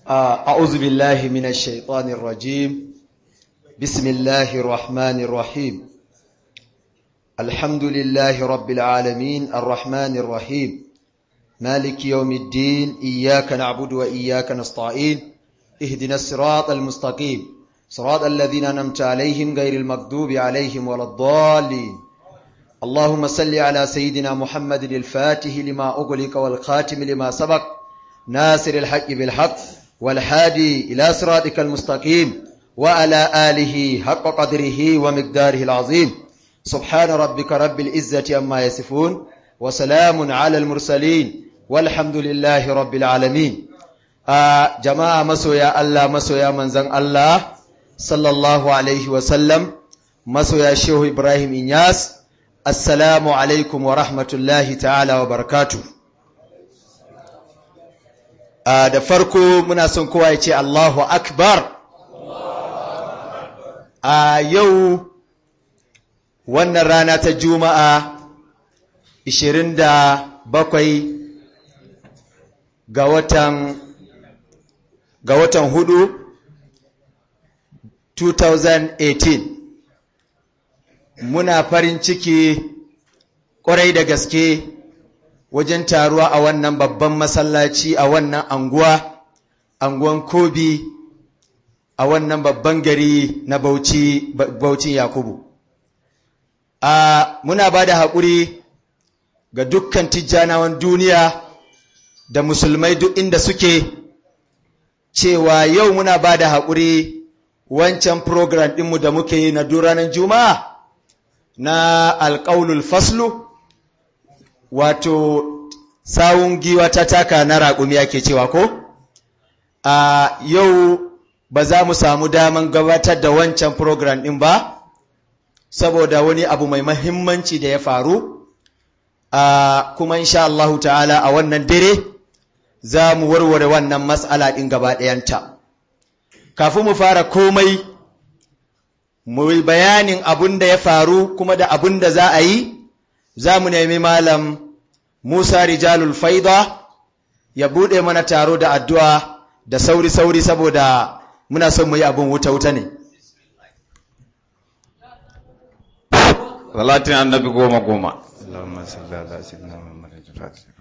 أعوذ بالله من الشيطان الرجيم بسم الله الرحمن الرحيم الحمد لله رب العالمين الرحمن الرحيم مالك يوم الدين إياك نعبد وإياك نستعين اهدنا الصراط المستقيم صراط الذين أنمت عليهم غير المغضوب عليهم ولا الضالين اللهم صل على سيدنا محمد الفاتح لما أغلق والخاتم لما سبق ناصر الحق بالحق والحادي إلى صراطك المستقيم وعلى آله حق قدره ومقداره العظيم سبحان ربك رب العزة أما يصفون وسلام على المرسلين والحمد لله رب العالمين آه جماعة مسويا الله مسويا منزن الله صلى الله عليه وسلم مسويا شيخ إبراهيم إنياس السلام عليكم ورحمة الله تعالى وبركاته Uh, da farko muna son kowa ya ce Allahu Akbar. A uh, yau wannan rana ta Juma'a 27 ga watan ga watan hudu 2018 muna farin ciki ƙwarai da gaske wajen taruwa a wannan babban masallaci a wannan anguwa anguwan kobi a wannan babban gari na bauchi baucin yakubu a muna ba da haƙuri ga dukkan tijjanawan duniya da musulmai duk inda suke cewa yau muna ba da haƙuri wancan program ɗinmu da muke yi na duranan juma'a na alƙaunul faslu wato sawun giwa ta taka na raƙumi ake cewa ko a yau ba za mu samu daman gabatar da wancan program ɗin ba saboda wani abu mai mahimmanci da ya faru a kuma insha Allahu ta'ala a wannan dare za mu warware wannan matsala ɗin gaba ɗayanta kafin mu fara komai mu yi bayanin abun da ya faru kuma da abun da za a yi za mu nemi malam Musa Rijalul Faida ya buɗe mana taro da addu'a da sauri-sauri saboda muna son mu yi abin wuta-wuta ne. Salatin annabi goma goma. Allahumma salli ala sayyidina Muhammadin al-Fatih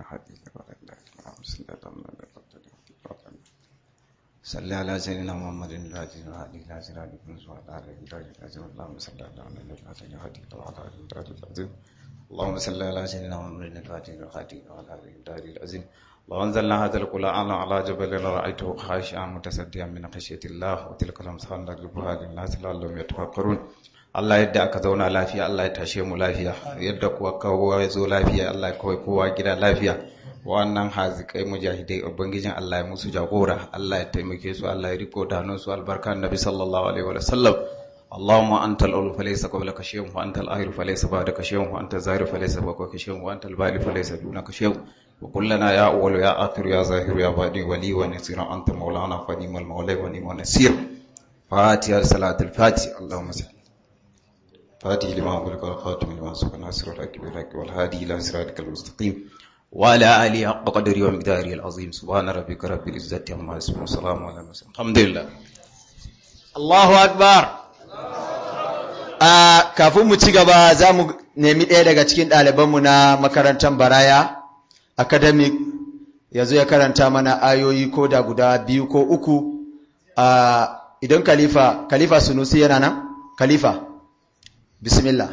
صلى على سيدنا محمد الفاتح الهادي الى صراط المستقيم وعلى اله وصحبه اللهم صل على محمد الفاتح الهادي وعلى اله وصحبه العظيم اللهم صل على سيدنا محمد الفاتح الهادي وعلى اله وصحبه العظيم لو انزلنا هذا القران على جبل لرايته خاشعا متصدعا من خشيه الله وتلك الامثال نضربها للناس لعلهم يتفكرون Allah yadda aka zauna lafiya Allah ya tashe mu lafiya yadda kuwa kowa ya zo lafiya Allah ya kawai kowa gida lafiya wannan hazikai mujahidai ubangijin Allah ya musu jagora Allah ya taimake su Allah ya riko da hannun su albarka annabi sallallahu alaihi wa sallam Allahumma antal awwal falaysa qablaka shay'un wa antal akhir falaysa ba'daka shay'un wa antal zahir falaysa fawqaka shay'un wa antal bali falaysa dunaka shay'un wa kullana ya awwal ya akhir ya zahir ya badi wali wa nasir anta maulana fa ni'mal mawla wa ni'mal nasir fatiha salatul fatih Allahumma salli فاتح لما أغلق والخاتم لما سبق ناصر الحق بالحق والهادي إلى صراطك المستقيم وعلى آله حق قدره ومقداره العظيم سبحان ربك رب العزة عما يصفون وسلام على المرسلين الحمد لله الله أكبر a kafin mu ci gaba za mu nemi ɗaya daga cikin ɗalibanmu na makarantar baraya academic ya zo ya karanta mana ayoyi ko da guda biyu ko uku idan khalifa khalifa sunusi yana nan khalifa bismillah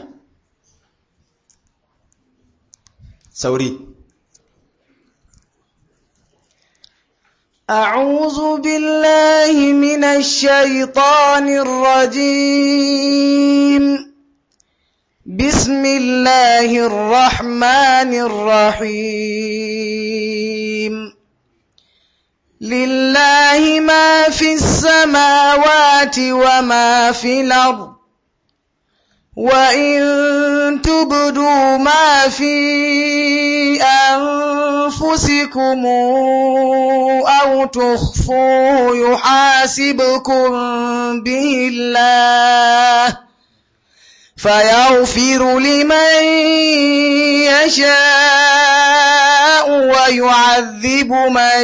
sauri أعوذ بالله من الشيطان الرجيم بسم الله الرحمن الرحيم لله ما في السماوات وما في الأرض وإن تبدوا ما في أنفسكم أو تخفوه يحاسبكم به الله فيغفر لمن يشاء ويعذب من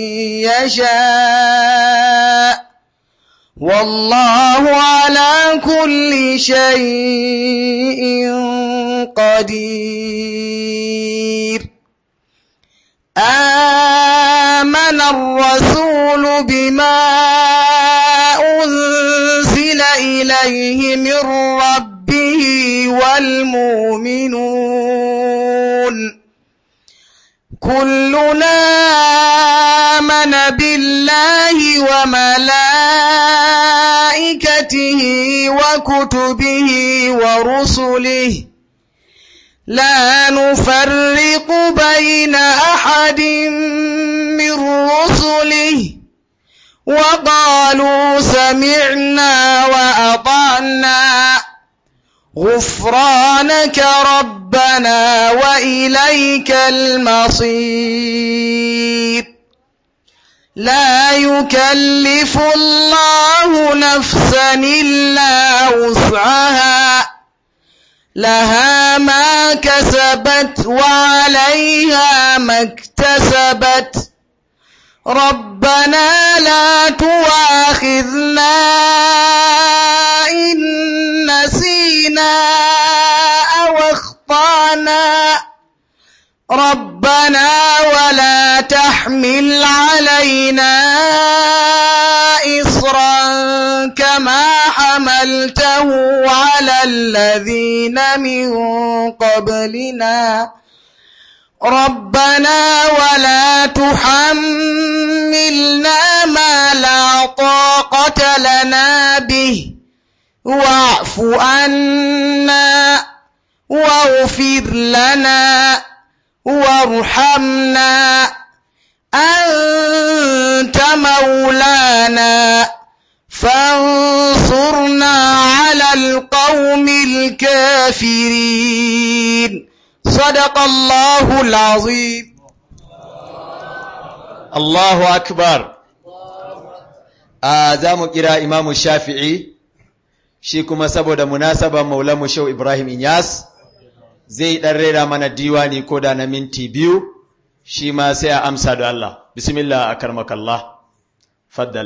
يشاء والله على كل شيء قدير آمن الرسول بما أنزل إليه من ربه والمؤمنون كلنا آمن بالله وملائكته وكتبه ورسله لا نفرق بين أحد من رسله وقالوا سمعنا وأطعنا غفرانك ربنا وإليك المصير لا يكلف الله نفسا إلا وسعها لها ما كسبت وعليها ما اكتسبت ربنا لا تواخذنا إن نسينا أو اخطأنا ربنا ولا تحمل علينا إصرا كما حملته على الذين من قبلنا ربنا ولا تحملنا ما لا طاقة لنا به واعف عنا واغفر لنا وارحمنا أنت مولانا فانصرنا على القوم الكافرين صدق الله العظيم Allahu akbar a za mu kira imamu shafi'i shi kuma saboda munasabar maulamu shau Ibrahim Inyas zai ɗan rera mana diwani ko da na minti biyu shi ma sai a amsa da Allah bismillah a karmakallah faddal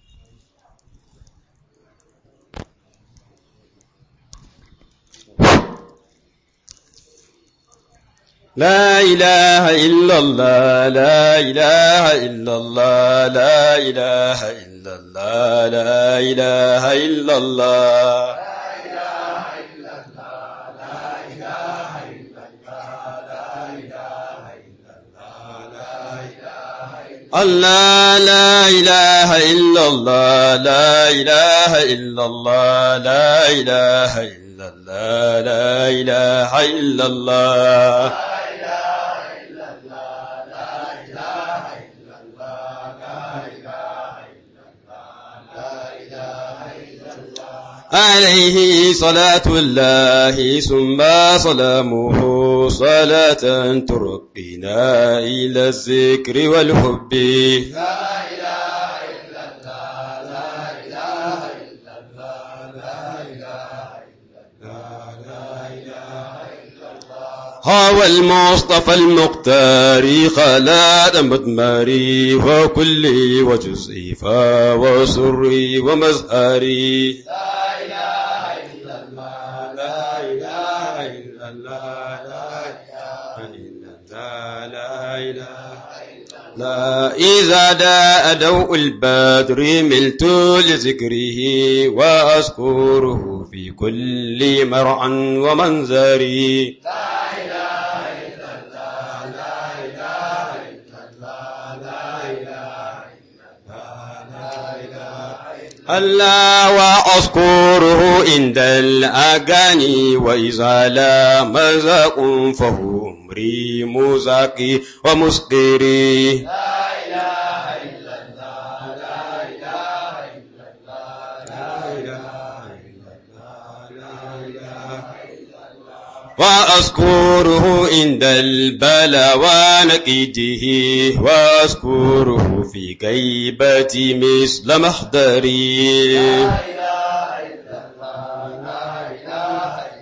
لا إله إلا الله لا إله إلا الله لا إله إلا الله لا إله إلا الله الله لا إله إلا الله لا إله إلا الله لا إله إلا الله لا إله إلا الله عليه صلاة الله ثم سلامه صلاة ترقينا إلى الذكر والحب هو المصطفى المختار خلاد مدمري وكلي وجزئي وسري ومزهري لا إذا داء دوء البدر ملت لذكره وأذكره في كل مرعى ومنظري ألا وأذكره عند الأغاني وإذا لا مزاق فهو أمري مزاقي ومسقري وأذكره عند البلا ونكيده وأذكره في غيبتي مثل محضري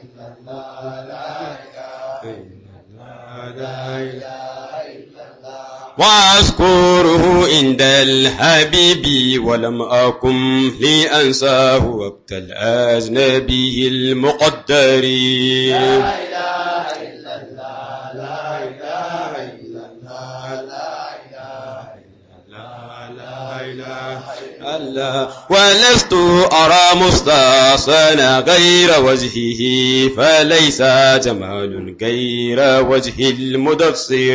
وأذكره عند الحبيب ولم أكن لأنساه وقت الأجنبي المقدر ولست أرى مستحسنا غير وجهه فليس جمال غير وجه المدثر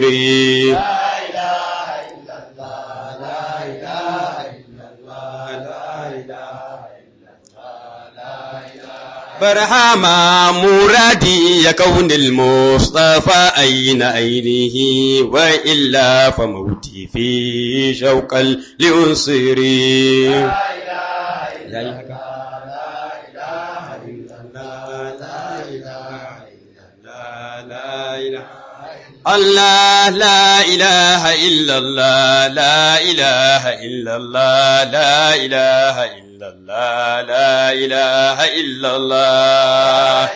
برهما مرادي يكون المصطفى أين أينه وإلا فموتي في شوق لأنصري الله لا إله إلا الله لا إله إلا الله لا إله إلا الله لا إله إلا الله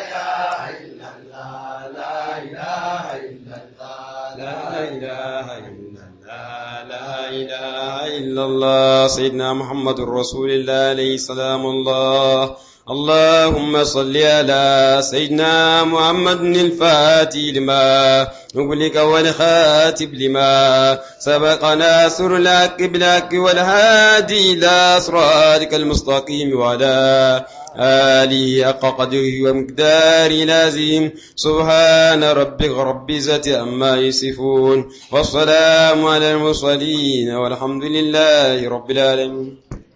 إلا الله سيدنا محمد رسول الله عليه السلام الله اللهم صل على سيدنا محمد الفاتح لما نغلق والخاتب لما سبق ناصر لك بلك والهادي إلى صراطك المستقيم وعلى آله حق قدره ومقدار لازم سبحان ربك رب العزة عما يصفون والسلام على المرسلين والحمد لله رب العالمين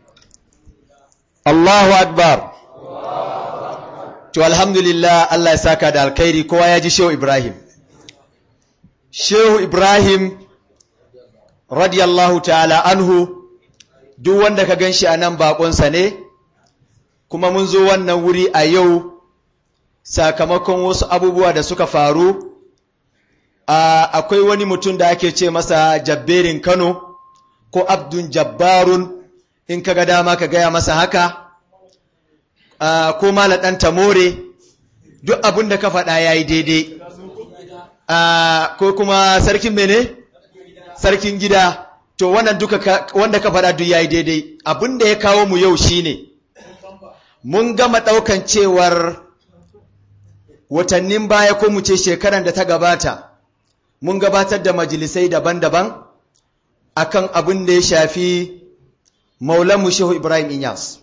Allahu Akbar. To alhamdulillah Allah ya saka da alkhairi kowa ya ji Shehu Ibrahim. Shehu Ibrahim radiyallahu ta'ala anhu duk wanda ka ganshi a nan baƙonsa ne, kuma mun zo wannan wuri a yau sakamakon wasu abubuwa da suka faru. Akwai wani mutum da ake ce masa jabberin Kano ko Abdun Jabbarun in ka ga dama ka gaya masa haka. Uh, ko mala ɗan tamore duk abin da ka faɗa ya yi daidai uh, ko kuma sarkin mene sarkin gida to wannan duka ka, wanda ka faɗa duk ya yi daidai abin da ya kawo mu yau shine mun gama ɗaukan cewar watannin baya ko mu ce shekaran da ta gabata mun gabatar da majalisai daban-daban akan abin da ya shafi maulanmu shehu ibrahim inyas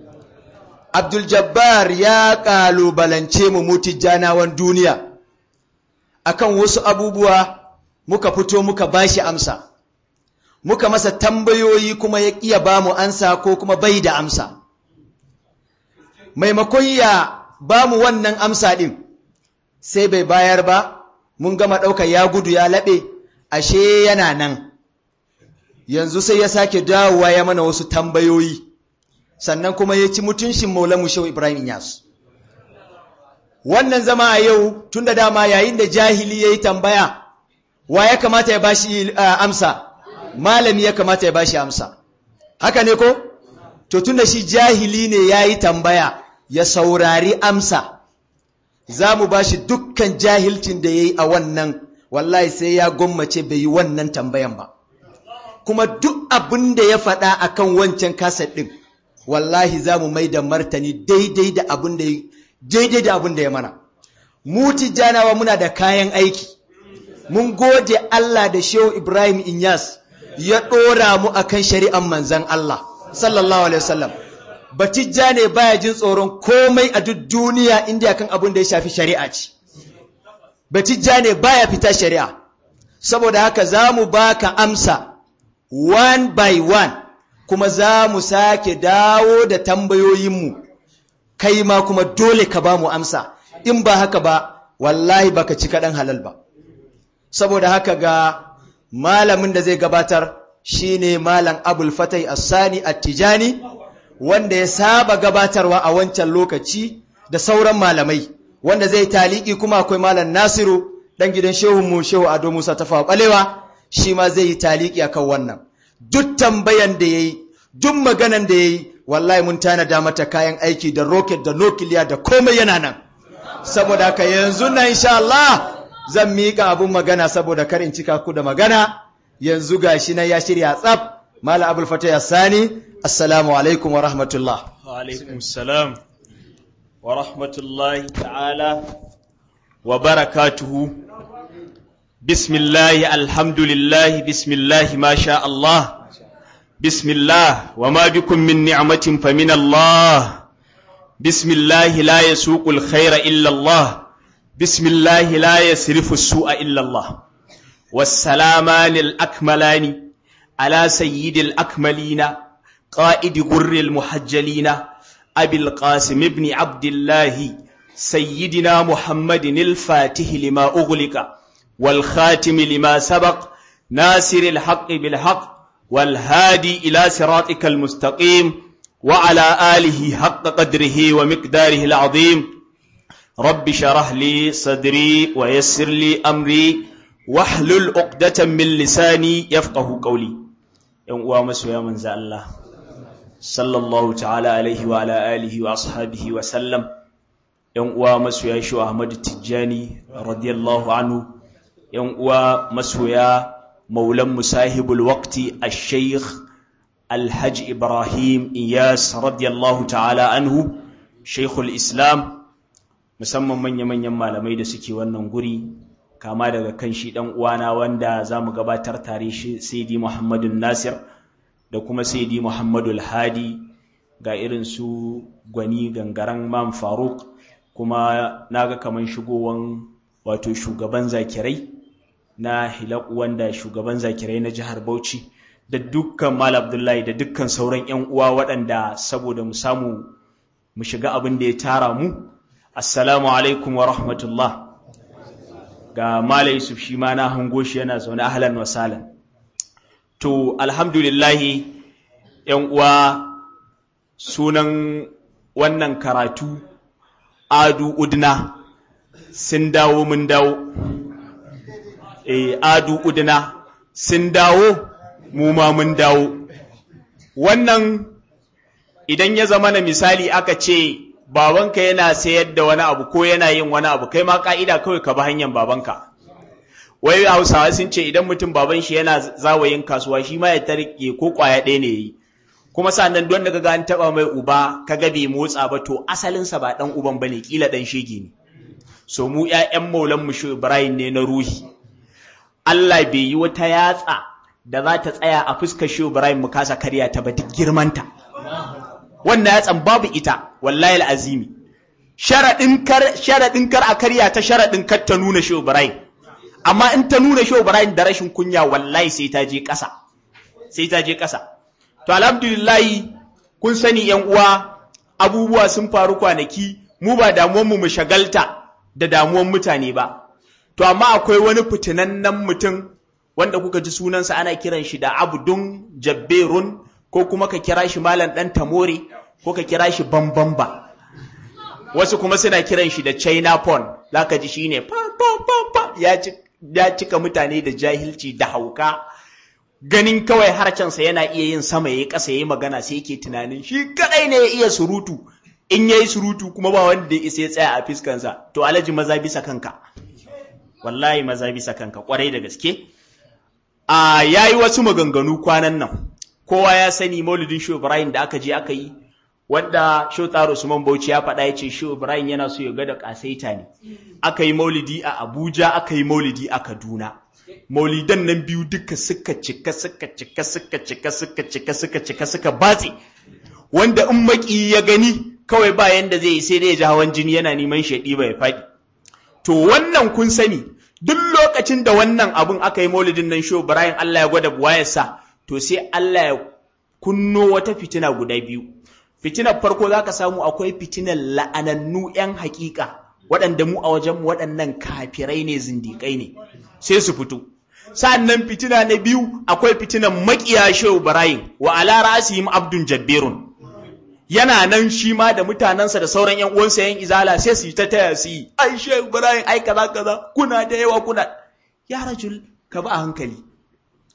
Abdul Jabbar ya ƙalubalance mu mutijjanawan duniya akan wasu abubuwa muka fito muka bashi amsa muka masa tambayoyi kuma ya ƙiya ba mu ansa ko kuma bai da amsa maimakon ya ba mu wannan amsa ɗin sai bai bayar ba mun gama ɗauka ya gudu ya laɓe ashe yana nan yanzu sai ya sake dawowa ya mana wasu tambayoyi sannan kuma ya ci mutunshin maulamu shehu ibrahim inyas wannan zama a yau tun da dama yayin da jahili ya yi tambaya wa ya kamata ya bashi uh, amsa malami ya kamata ya bashi amsa haka ne ko to tun da shi jahili ne ya yi tambaya ya saurari amsa za mu bashi dukkan jahilcin da ya yi a wannan wallahi sai ya gwammace bai yi wannan tambayan ba kuma duk abin da ya faɗa akan wancan kaset ɗin wallahi za mu mai da martani daidai da abin da daidai da abin da ya mana mu tijjanawa muna da kayan aiki mun gode Allah da Shehu Ibrahim Inyas ya ɗora mu akan shari'an manzan Allah sallallahu alaihi wasallam batijja ne baya jin tsoron komai a duk duniya inda akan abin da ya shafi shari'a ce batijja ne baya fita shari'a saboda haka za mu baka amsa one by one kuma za mu sake dawo da tambayoyinmu kai ma kuma dole ka ba mu amsa in ba haka ba wallahi baka ci kaɗan halal ba saboda haka ga malamin da zai gabatar shine malam abul fatai assani attijani wanda ya saba gabatarwa a wancan lokaci da sauran malamai wanda zai taliki kuma akwai malam nasiru dan gidan shehunmu shehu ado musa tafawa balewa shi ma zai yi taliki akan wannan duk tambayan da yayi duk maganan da yayi wallahi mun tanada mata kayan aiki da rocket da nukiliya da komai yana nan saboda haka yanzu na insha Allah zan miƙa abun magana saboda kar in cika ku da magana yanzu gashi nan ya shirya tsaf mala abul fatah sani assalamu alaikum wa rahmatullah وعليكم السلام ورحمة الله تعالى وبركاته بسم الله الحمد لله بسم الله ما شاء الله بسم الله وما بكم من نعمة فمن الله بسم الله لا يسوق الخير إلا الله بسم الله لا يصرف السوء إلا الله والسلامان الأكملان على سيد الأكملين قائد غر المحجلين أبي القاسم بن عبد الله سيدنا محمد الفاتح لما أغلق والخاتم لما سبق ناصر الحق بالحق والهادي إلى صراطك المستقيم وعلى آله حق قدره ومقداره العظيم رب شرح لي صدري ويسر لي أمري واحلل عقدة من لساني يفقه قولي يوم مسوى من زال الله sallallahu ta'ala alaihi wa ala alihi wa ashabihi wa sallam yan uwa masoya shi Ahmad Tijjani radiyallahu anhu yan uwa masoya maulan musahibul waqti ash-shaykh al-hajj Ibrahim Iyas radiyallahu ta'ala anhu shaykhul islam musamman manya-manyan malamai da suke wannan guri kama daga kan shi dan uwana wanda zamu gabatar tare shi Sayyidi Muhammadun Nasir da kuma Sayyidi Muhammadul Hadi ga irin su gwani gangaren Mam Faruk kuma naga kaman shigowan wato shugaban zakirai na Hilak wanda shugaban zakirai na jihar Bauchi da dukkan Mal Abdullahi da dukkan sauran ƴan uwa waɗanda saboda mu samu mu shiga abin da ya tara mu assalamu alaikum wa rahmatullah ga Malam Yusuf shi ma na hango shi yana zaune ahlan wa sahlan To, alhamdulillahi, ‘yan uwa sunan wannan karatu, Adu Udna, sun dawo mun dawo. E, Adu Udna, sun dawo, mu ma mun dawo. Wannan, idan ya zama na misali aka ce, babanka yana sayar da wani abu ko yana yin wani abu, kai ma ƙa'ida kawai ka bi hanyar babanka. wai hausawa sun ce idan mutum baban shi yana zawayin kasuwa shi ma ya tarike ko kwaya ɗaya ne yi kuma sannan don daga an taba mai uba kaga bai motsa ba to asalinsa ba dan uban bane kila dan shege ne so mu ƴaƴan maulan mu Ibrahim ne na ruhi Allah bai yi wata yatsa da za ta tsaya a fuskar shi Ibrahim mu kasa karya ta ba duk girmanta wannan yatsan babu ita wallahi alazimi sharadin kar sharadin kar a karya ta sharadin kar ta nuna shi Ibrahim amma in ta nuna shi Ibrahim da rashin kunya wallahi sai ta je ƙasa sai ta je ƙasa to alhamdulillah kun sani yan uwa abubuwa sun faru kwanaki mu ba damuwar mu mu shagalta da damuwar mutane ba to amma akwai wani fitinannen mutum wanda kuka ji sunansa ana kiran shi da abdun jabberun ko kuma ka kira shi malam dan tamore ko ka kira shi bambamba wasu kuma suna kiran shi da china pon zaka ji shine pa pa pa pa ya ci ya cika mutane da jahilci da hauka ganin kawai harcensa yana iya yin sama yayi ƙasa yayi magana sai yake tunanin shi kadai ne ya iya surutu in yayi surutu kuma ba wanda ya isa ya tsaya a fiskansa to alaji maza bisa kanka wallahi maza bisa kanka kwarai da gaske a yayi wasu maganganu kwanan nan kowa ya sani maulidin Shehu Ibrahim da aka je aka yi wanda Shehu Taro Usman Bauchi ya faɗa ya ce Shehu Ibrahim yana so ya ga da kasaita ne aka yi maulidi a Abuja aka yi maulidi a Kaduna maulidan nan biyu duka suka cika suka cika suka cika suka cika suka cika suka batse wanda in maki ya gani kawai ba yanda zai yi sai dai ya ji hawan jini yana neman shaɗi ba ya faɗi to wannan kun sani duk lokacin da wannan abun aka yi maulidin nan Shehu Ibrahim Allah ya gwada buwayarsa to sai Allah ya kunno wata fitina guda biyu fitinar farko za ka samu akwai fitinar la'anannu 'yan hakika waɗanda mu a wajen waɗannan kafirai ne zindiƙai ne sai su fito sa'annan fitina na biyu akwai fitinar maƙiya shehu ibrahim wa ala ra'asihim abdun jabbirun yana nan shi ma da mutanensa da sauran yan uwansa yan izala sai su yi ta taya su yi ai shehu ibrahim ai kaza kaza kuna da yawa kuna ya rajul ka ba a hankali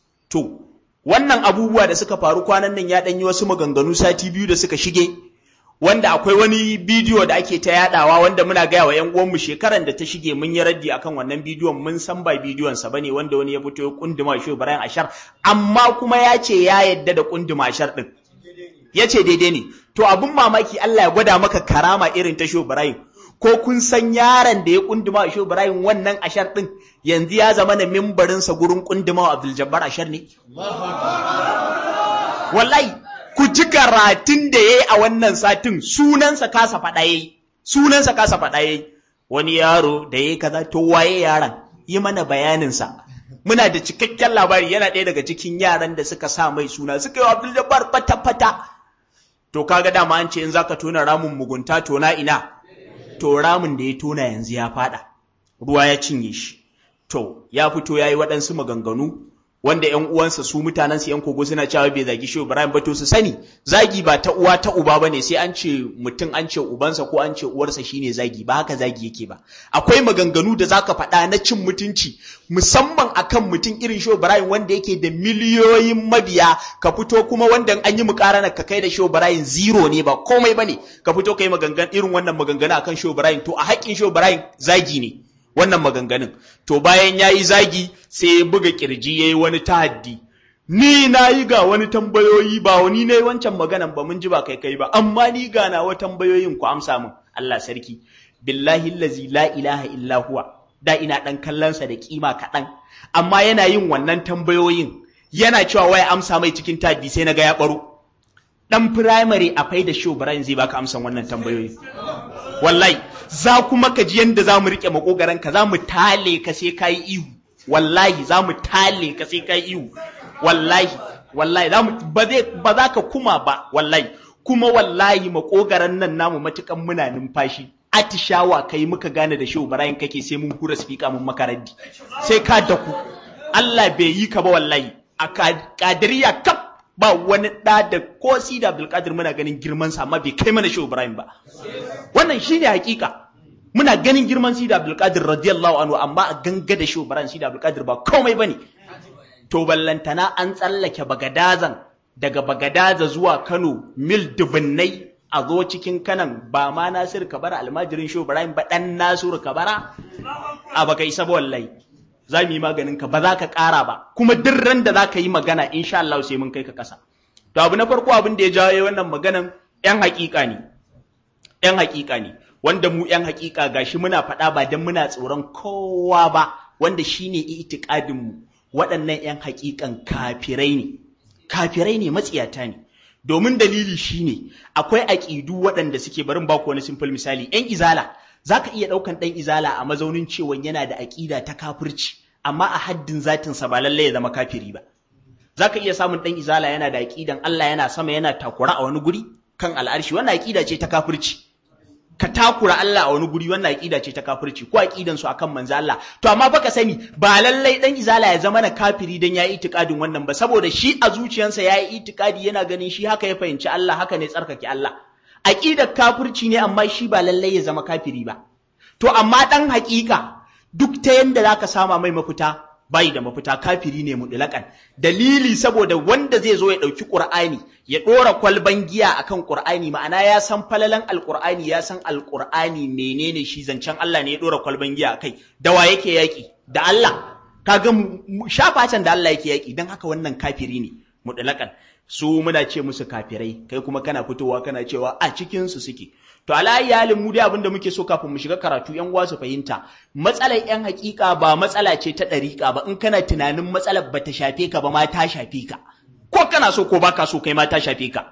to wannan abubuwa da suka faru kwanan nan ya ɗanyi wasu maganganu sati biyu da suka shige wanda akwai wani bidiyo da ake ta yadawa wanda muna gaya wa ƴan uwanmu shekaran da ta shige mun yi raddi akan wannan bidiyon mun san ba bidiyon sa bane wanda wani ya fito ya kunduma shi Ibrahim Ashar amma kuma ya ce ya yadda da kunduma Ashar din ya ce daidai ne to abun mamaki Allah ya gwada maka karama irin ta Shehu Ibrahim ko kun san yaron da ya kunduma Shehu Ibrahim wannan Ashar din yanzu ya zama na mimbarin sa gurin kunduma Abdul Jabbar Ashar ne wallahi ku ji karatun da yayi a wannan satin sunansa kasa faɗa yayi sunansa kasa faɗa yayi wani yaro da yayi kaza to waye yaron yi mana bayanin sa muna da cikakken labari yana ɗaya daga cikin yaran da suka sa mai suna suka yi wa Abdul Jabbar fata fata to kaga dama an ce in zaka tona ramin mugunta tona ina to ramin da ya tona yanzu ya fada ruwa ya cinye shi to ya fito yayi waɗansu maganganu wanda ƴan uwansa su mutanen su ƴan kogo suna cewa bai zagi shi Ibrahim ba to su sani zagi ba ta uwa ta uba bane sai an ce mutum an ce ubansa ko an ce uwarsa shine zagi ba haka zagi yake ba akwai maganganu da zaka faɗa na cin mutunci musamman akan mutum irin shi Ibrahim wanda yake da miliyoyin mabiya ka fito kuma wanda an yi mukarana ka kai da shi Ibrahim zero ne ba komai bane ka fito kai magangan irin wannan maganganu akan shi Ibrahim to a haƙƙin shi Ibrahim zagi ne wannan maganganun to bayan ya yi zagi sai ya buga kirji ya yi wani tahaddi ni na yi ga wani tambayoyi ba wani ne wancan maganan ba mun ji ba kai kai ba amma ni ga nawa tambayoyin ku amsa min Allah sarki billahi allazi la ilaha illa huwa da ina dan kallonsa da kima kaɗan amma yana yin wannan tambayoyin yana cewa waya amsa mai cikin tahaddi sai na ga ya baro dan firamare a faida show Brian zai baka amsan wannan tambayoyi wallahi za kuma ka ji yanda za mu riƙe makogaran ka za mu tale ka sai ka yi ihu wallahi za mu tale ka sai ka yi ihu wallahi wallahi za mu ba zai ba za ka kuma ba wallahi kuma wallahi makogaran nan namu matukan muna numfashi atishawa kai muka gane da shehu barayin kake sai mun hura speaker mun makaraddi sai ka daku Allah bai yi ka ba wallahi a kadiriya kaf ba wani ɗa da ko si da Abdulkadir muna ganin girman sa amma bai kai mana Shehu Ibrahim ba wannan shine hakika muna ganin girman si da Abdulkadir radiyallahu anhu amma a ganga da Shehu Ibrahim si da Abdulkadir ba komai bane to ballantana an tsallake bagadazan daga bagadaza zuwa Kano mil dubunnai a zo cikin kanan ba ma Nasir Kabara almajirin Shehu Ibrahim ba dan Nasiru Kabara a baka isa ba wallahi za mu yi maganin ka ba za ka ƙara ba kuma duk ran da za ka yi magana insha Allah sai mun kai ka ƙasa to abu na farko abin da ya jawo wannan maganan ƴan haƙiƙa ne ƴan haƙiƙa ne wanda mu ƴan haƙiƙa gashi muna faɗa ba dan muna tsoron kowa ba wanda shine itikadin mu waɗannan ƴan haƙiƙan kafirai ne kafirai ne matsiyata ne domin dalili shine akwai aƙidu waɗanda suke barin baku wani simple misali ƴan izala za ka iya ɗaukan ɗan izala a mazaunin cewa yana da aƙida ta kafirci amma a haddin zatinsa ba lallai ya zama kafiri ba za ka iya samun ɗan izala yana da aƙidan Allah yana sama yana takura a wani guri kan al'arshi wannan aƙida ce ta kafirci ka takura Allah a wani guri wannan aƙida ce ta kafirci ko aƙidan su akan manzo Allah to amma baka sani ba lallai ɗan izala ya zama na kafiri dan yayi itikadin wannan ba saboda shi a zuciyarsa yayi itikadi yana ganin shi haka ya fahimci Allah haka ne tsarkake Allah aƙidar kafirci ne amma shi ba lallai ya zama kafiri ba to amma ɗan haƙiƙa duk ta yanda zaka sama mai mafita bai da mafita kafiri ne mutlaƙan dalili saboda wanda zai zo ya ɗauki ƙur'ani ya ɗora kwalban giya akan ƙur'ani ma'ana ya san falalan alƙur'ani ya san alƙur'ani menene shi zancen Allah ne ya ɗora kwalban giya akai da wa yake yaƙi da Allah kaga shafacen da Allah yake yaƙi don haka wannan kafiri ne mutlaƙan su muna ce musu kafirai kai kuma kana fitowa kana cewa a cikin su suke to alayi halin mu dai abin da muke so kafin mu shiga karatu yan uwa su fahimta matsalar yan hakika ba matsala ce ta dariƙa ba in kana tunanin matsalar ba ta shafe ka ba ma ta shafe ka ko kana so ko baka so kai ma ta shafe ka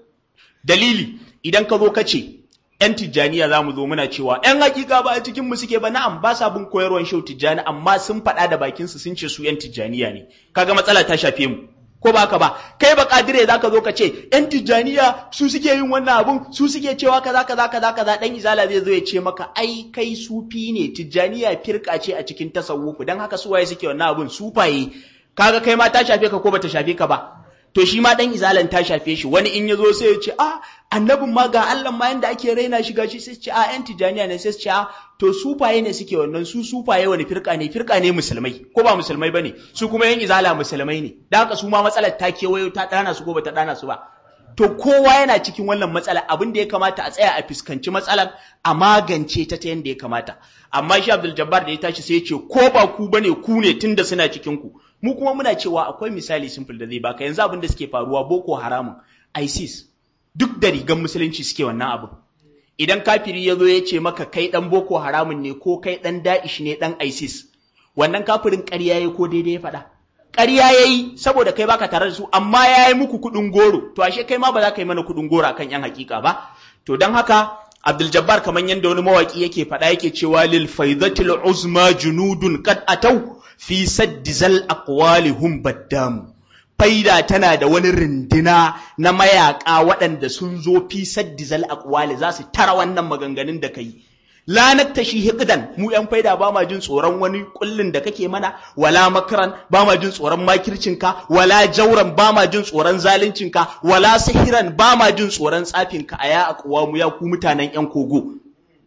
dalili idan ka zo ka ce yan tijjaniya za mu zo muna cewa yan hakika ba a cikin mu suke ba na'am ba sa bin koyarwan shau tijjani amma sun faɗa da bakin su sun ce su yan tijjaniya ne kaga matsala ta shafe mu ko ba ka ba kai ba kadire za ka zo ka ce yan tijjaniya su suke yin wannan abun su suke cewa kaza kaza kaza kaza dan izala zai zo ya ce maka ai kai sufi ne tijjaniya firka ce a cikin tasawufu dan haka su waye suke wannan abun sufaye kaga kai ma ta shafe ka ko bata shafe ka ba to shi ma dan izalan ta shafe shi wani in ya zo sai ya ce a annabin ma ga Allah ma yanda ake raina shi gashi sai ce a yan tijjaniya ne sai ce a to sufaye ne suke wannan su sufaye wani firka ne firka ne musulmai ko ba musulmai bane su kuma yan izala musulmai ne da haka su ma matsalar ta kewayo ta dana su ko bata dana su ba to kowa yana cikin wannan matsala abin da ya kamata a tsaya a fuskanci matsalar a magance ta ta yadda ya kamata amma shi Abdul Jabbar da ya tashi sai ya ce ko ba ku bane ku ne tunda suna cikin ku mu kuma muna cewa akwai misali simple da zai baka yanzu abin da suke faruwa Boko Haramun ISIS duk da rigan musulunci suke wannan abin idan kafiri ya zo ya ce maka kai dan Boko Haramun ne ko kai dan Da'ish ne dan ISIS wannan kafirin ƙarya ya ko daidai ya faɗa ƙarya ya yi saboda kai baka tare da su amma ya yi muku kuɗin goro to ashe kai ma ba za ka yi mana kuɗin goro akan yan hakika ba to don haka Abdul Jabbar kamar yadda wani mawaki yake faɗa yake cewa lil faidatil uzma junudun qad atau fi saddi zal aqwalihum baddamu faida tana da wani rindina na mayaka waɗanda sun zo fi saddi zal aqwali za su tara wannan maganganun da kai la naktashi hiqdan mu yan faida ba ma jin tsoron wani kullin da kake mana wala makran ba ma jin tsoron makircinka wala jauran ba ma jin tsoron zaluncinka wala sihiran ba ma jin tsoron tsafinka aya aqwa mu ya ku mutanen yan kogo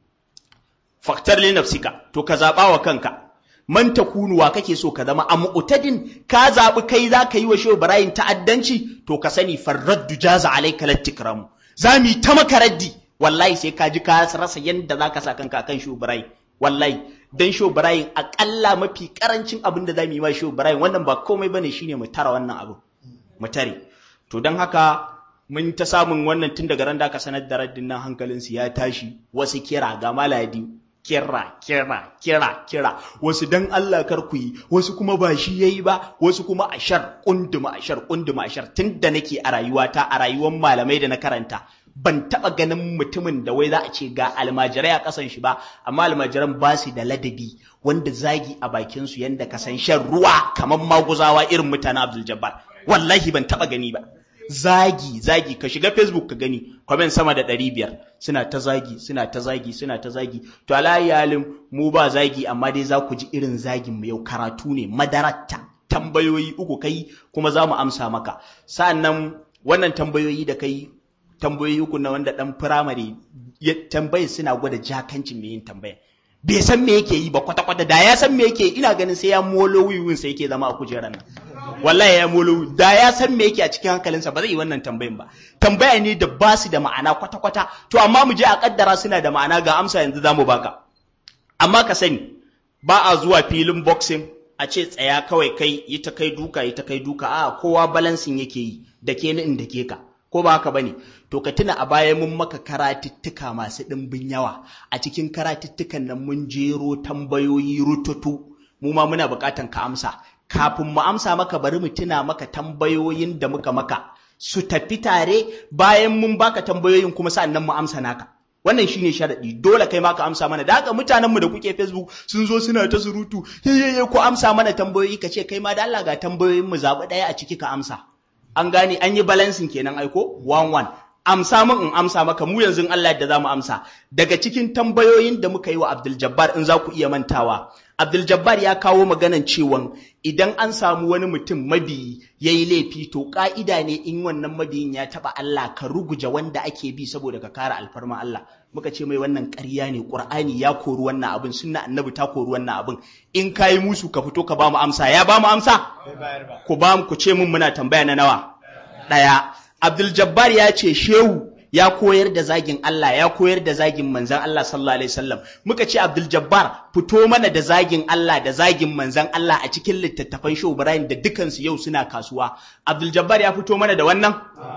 faktar li nafsika to ka zaba wa kanka man takunu wa kake so ka zama a mu'tadin ka zabi kai za ka yi wa shehu ibrahim ta'addanci to ka sani farraddu jaza alayka latikramu zami ta maka raddi wallahi sai ka ji ka rasa yadda za ka sa kanka kan shubirai wallahi dan shubirai akalla mafi karancin abin da za mu yi ma shubirai wannan ba komai bane shine mu tara wannan abu mu tare to dan haka mun ta samun wannan tun daga ran da aka sanar da raddin nan hankalin su ya tashi wasu kira ga maladi kira kira kira kira wasu dan Allah kar ku yi wasu kuma ba shi yayi ba wasu kuma ashar kunduma ashar kunduma ashar tun da nake a rayuwata a rayuwar malamai da na karanta ban taɓa ganin mutumin da wai za a ce ga almajirai a ƙasan shi ba amma almajiran ba su da ladabi wanda zagi a bakin su yanda ka san shan ruwa kamar maguzawa irin mutanen Abdul Jabbar wallahi ban taɓa gani ba zagi zagi ka shiga Facebook ka gani comment sama da ɗari biyar suna ta zagi suna ta zagi suna ta zagi to alayi halin mu ba zagi amma dai za ku ji irin zagin mu yau karatu ne madaratta tambayoyi uku kai kuma za mu amsa maka sa'annan wannan tambayoyi da kai tambayoyi uku na wanda dan firamare ya tambaye suna gwada jakancin mai yin tambaya bai san me yake yi ba kwata kwata da ya san me yake ina ganin sai ya molo wiwin sai yake zama a kujerar nan wallahi ya molo da ya san me yake a cikin hankalinsa ba zai yi wannan tambayin ba tambaya ne da ba su da ma'ana kwata kwata to amma mu je a kaddara suna da ma'ana ga amsa yanzu zamu baka amma ka sani ba a zuwa filin boxing a ce tsaya kawai kai yi ta kai duka yi ta kai duka a kowa balansin yake yi da ke ni in da ke ka ko ba haka bane to ka tuna a baya mun maka karatuttuka masu ɗimbin yawa a cikin karatuttukan nan mun jero tambayoyi rututu mu ma muna buƙatan ka amsa kafin mu amsa maka bari mu tuna maka tambayoyin da muka maka su tafi tare bayan mun baka tambayoyin kuma sa'annan mu amsa naka wannan shine sharadi dole kai ma ka amsa mana da haka mutanen mu da kuke Facebook sun zo suna ta surutu yayye ku amsa mana tambayoyi ka ce kai ma da Allah ga tambayoyin mu zabi daya a ciki ka amsa an gane an yi balancing kenan aiko one one amsa min in amsa maka mu yanzu Allah yadda zamu amsa daga cikin tambayoyin da muka yi wa Abdul Jabbar in za ku iya mantawa Abdul Jabbar ya kawo maganan cewa idan an samu wani mutum mabiyi yayi laifi to ka'ida ne in wannan mabiyin ya taba Allah ka ruguje wanda ake bi saboda ka kare alfarma Allah muka ce mai wannan ƙarya ne Qur'ani ya kori wannan abin sunna annabi ta kori wannan abin in kayi musu ka fito ka ba mu amsa ya ba mu amsa ku ba mu ku ce mun muna tambaya na nawa daya Abdul Jabbar ya ce shehu ya koyar da zagin Allah ya koyar da zagin manzan Allah sallallahu alaihi wasallam muka ce Abdul Jabbar fito mana da zagin Allah da zagin manzan Allah a cikin littattafan Shehu Ibrahim da dukansu yau suna kasuwa Abdul Jabbar ya fito mana da wannan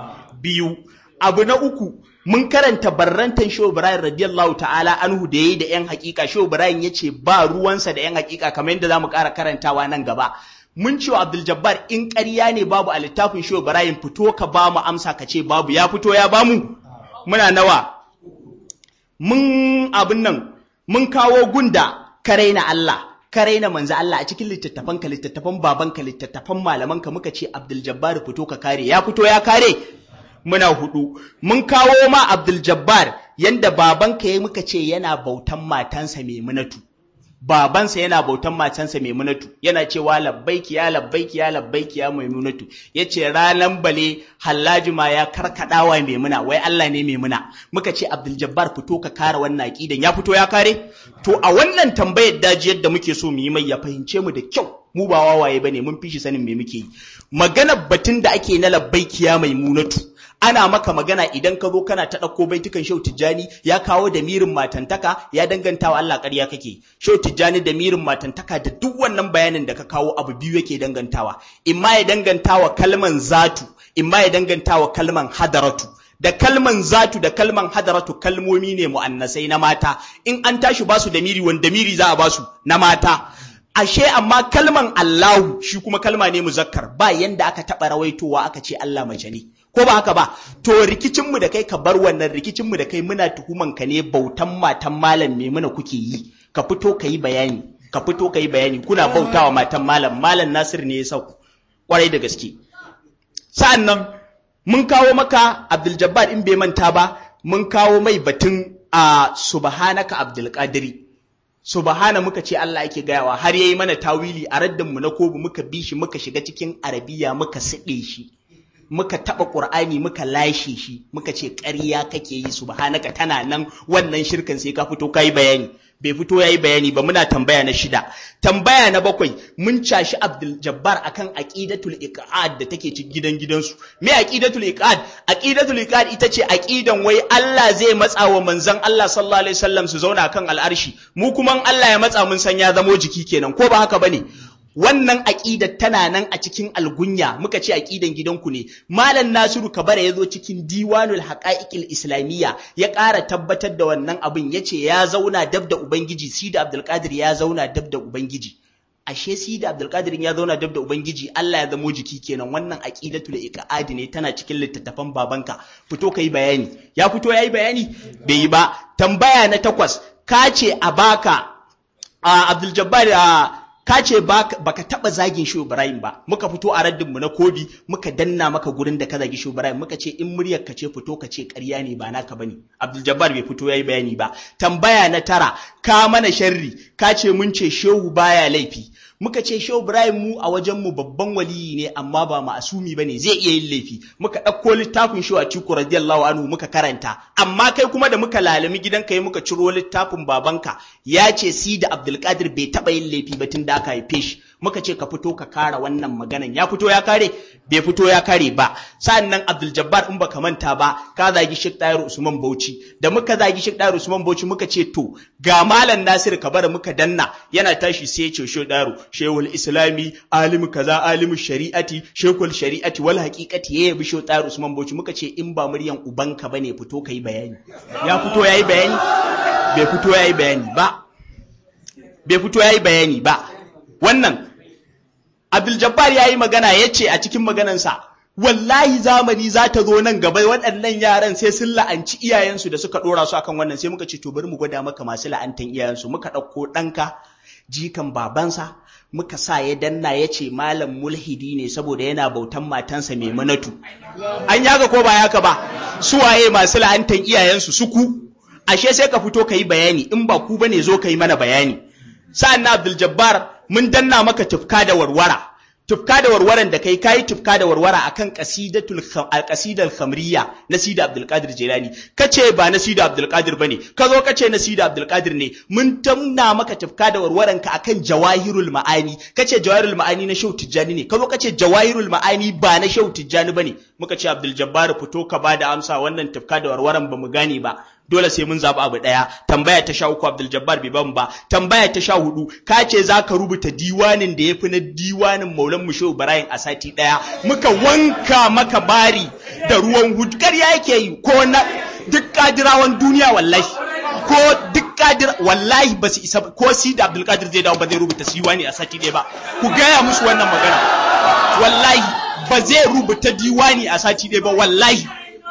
biyu abu na uku mun karanta barrantan Shehu Ibrahim radiyallahu ta'ala anhu da yayi da yan hakika Shehu Ibrahim yace ba ruwansa da yan hakika kamar yadda zamu ƙara karantawa nan gaba mun ce wa Abdul Jabbar in ƙarya ne babu a littafin Shehu Ibrahim fito ka ba mu amsa ka ce babu ya fito ya bamu muna nawa mun abin nan mun kawo gunda ka raina Allah ka raina manzo Allah a cikin littattafan ka littattafan baban ka littattafan malaman ka muka ce Abdul Jabbar fito ka kare ya fito ya kare muna hudu mun kawo ma Abdul Jabbar yanda baban ka ya muka ce yana bautan matansa Maimunatu babansa yana bautan matansa Maimunatu yana cewa labbaiki ya labbaiki ya labbaiki ya Maimunatu yace ranan bale Hallaji ma ya karkadawa Maimuna wai Allah ne Maimuna muka ce Abdul Jabbar fito ka kare wannan aqidan ya fito ya kare to a wannan tambayar daji yadda muke so mu yi mai ya fahimce mu da kyau mu ba wawaye bane mun fi shi sanin me muke yi magana batun da ake na labbaiki ya Maimunatu ana maka magana idan ka zo kana ta ɗauko baitukan Shehu Tijjani ya kawo da mirin matantaka ya danganta wa Allah ƙarya kake Shehu Tijjani da mirin matantaka da duk wannan bayanin da ka kawo abu biyu yake dangantawa imma ya dangantawa kalman zatu imma ya dangantawa kalman hadaratu da kalman zatu da kalman hadaratu kalmomi ne mu'annasai na mata in an tashi basu da miri wanda miri za a basu na mata ashe amma kalman Allahu shi kuma kalma ne muzakkar ba yanda aka taba rawaitowa aka ce Allah mace ne ko ba haka ba to rikicin mu da kai ka bar wannan rikicin mu da kai muna tuhuman ka ne bautan matan malam me muna kuke yi ka fito ka yi bayani ka fito ka yi bayani kuna bautawa matan malam malam Nasir ne ya sauku kwarai da gaske sa'annan mun kawo maka Abdul Jabbar in bai manta ba mun kawo mai batun a subhanaka Abdul Qadiri subhana muka ce Allah yake gayawa har yayi mana tawili a raddan mu na kobu muka bi shi muka shiga cikin arabiya muka side shi muka taba qur'ani muka lashe shi muka ce ƙarya kake yi subhanaka tana nan wannan shirkan sai ka fito kai bayani bai fito yayi bayani ba muna tambaya na shida tambaya na bakwai mun cashi Abdul Jabbar akan aqidatul iqad da take cikin gidan gidansu me aqidatul iqad aqidatul iqad ita ce aqidan wai Allah zai matsa wa manzon Allah sallallahu alaihi wasallam su zauna kan al'arshi mu kuma Allah ya matsa mun san ya zamo jiki kenan ko ba haka bane wannan aƙidar tana nan a cikin algunya muka ce aƙidan gidanku ne malam nasiru kabara ya zo cikin diwanul haqa'iqil islamiyya ya ƙara tabbatar da wannan abin ya ce ya zauna dab da ubangiji sida abdulkadir ya zauna dab da ubangiji ashe sida abdulkadir ya zauna dab da ubangiji Allah ya zamo jiki kenan wannan aqidatul iqadi ne tana cikin littattafan babanka fito kai bayani ya fito yayi bayani bai yi ba tambaya na takwas ka ce a baka Abdul Jabbar ka ce baka taba zagin Shehu Ibrahim ba muka fito a raddinmu na kobi muka danna maka gurin da ka zagi Shehu Ibrahim muka ce in muryar ka ce fito ka ce ƙarya ne ba naka bane Abdul Jabbar bai fito yayi bayani ba tambaya na tara ka mana sharri ka ce mun ce Shehu baya laifi muka ce Shehu Ibrahim mu a wajen mu babban waliyi ne amma ba ma'asumi bane zai iya yin laifi muka ɗauko littafin Shehu Atiku radiyallahu anhu muka karanta amma kai kuma da muka lalami gidanka yi muka ciro littafin babanka ya ce si da Abdulkadir bai taɓa yin laifi ba tun da aka haife shi muka ce ka fito ka kara wannan maganan ya fito ya kare bai fito ya kare ba sa'annan Abdul Jabbar in baka manta ba ka zagi Sheikh Tahir Usman Bauchi da muka zagi Sheikh Tahir Usman Bauchi muka ce to ga Malam Nasir Kabara muka danna yana tashi sai ya ce Sheikh Tahir Shehul Islami alimu kaza alimu shari'ati Sheikhul shari'ati wal haqiqati ya yabi Sheikh Tahir Usman Bauchi muka ce in ba muryan ubanka bane fito kai bayani ya fito yayi bayani bai fito yayi bayani ba bai fito yayi bayani ba wannan Abdul Jabbar ya yi magana ya ce a cikin maganansa, wallahi zamani za ta zo nan gaba waɗannan yaran sai sun la'anci iyayensu da suka ɗora su akan wannan sai muka ce to bari mu gwada maka masu la'antan iyayensu muka ɗauko ɗanka jikan babansa muka sa ya danna ya ce malam mulhidi ne saboda yana bautan matansa mai manatu an yaga ko ba yaka ba suwaye masu la'antan iyayensu suku ashe sai ka fito ka yi bayani in ba ku bane zo ka yi mana bayani sa'an na Abdul Jabbar mun danna maka tufka da warwara tufka da warwaran da kai kayi tufka da warwara akan qasidatul qasidal khamriya na Sida Abdul Qadir Jilani kace ba na Sida Abdul Qadir bane ka zo kace na Sida Abdul Qadir ne mun tanna maka tufka da warwaran ka akan jawahirul ma'ani kace jawahirul ma'ani na Shehu Tijjani ne ka zo kace jawahirul ma'ani ba na Shehu Tijjani bane muka ce Abdul Jabbar fito ka bada amsa wannan tufka da warwaran ba mu gane ba dole sai mun zaɓi abu ɗaya tambaya ta sha uku Abdul Jabbar bai ban ba tambaya ta sha hudu ka ce za ka rubuta diwanin da ya fi na diwanin Maulan Musho Ibrahim a sati ɗaya muka wanka maka bari da ruwan hudu ƙarya yake yi ko na duk kadirawan duniya wallahi ko duk kadir wallahi ba su isa ko si da Abdul Qadir zai dawo ba zai rubuta diwani a sati ɗaya ba ku gaya musu wannan magana wallahi ba zai rubuta diwani a sati ɗaya ba wallahi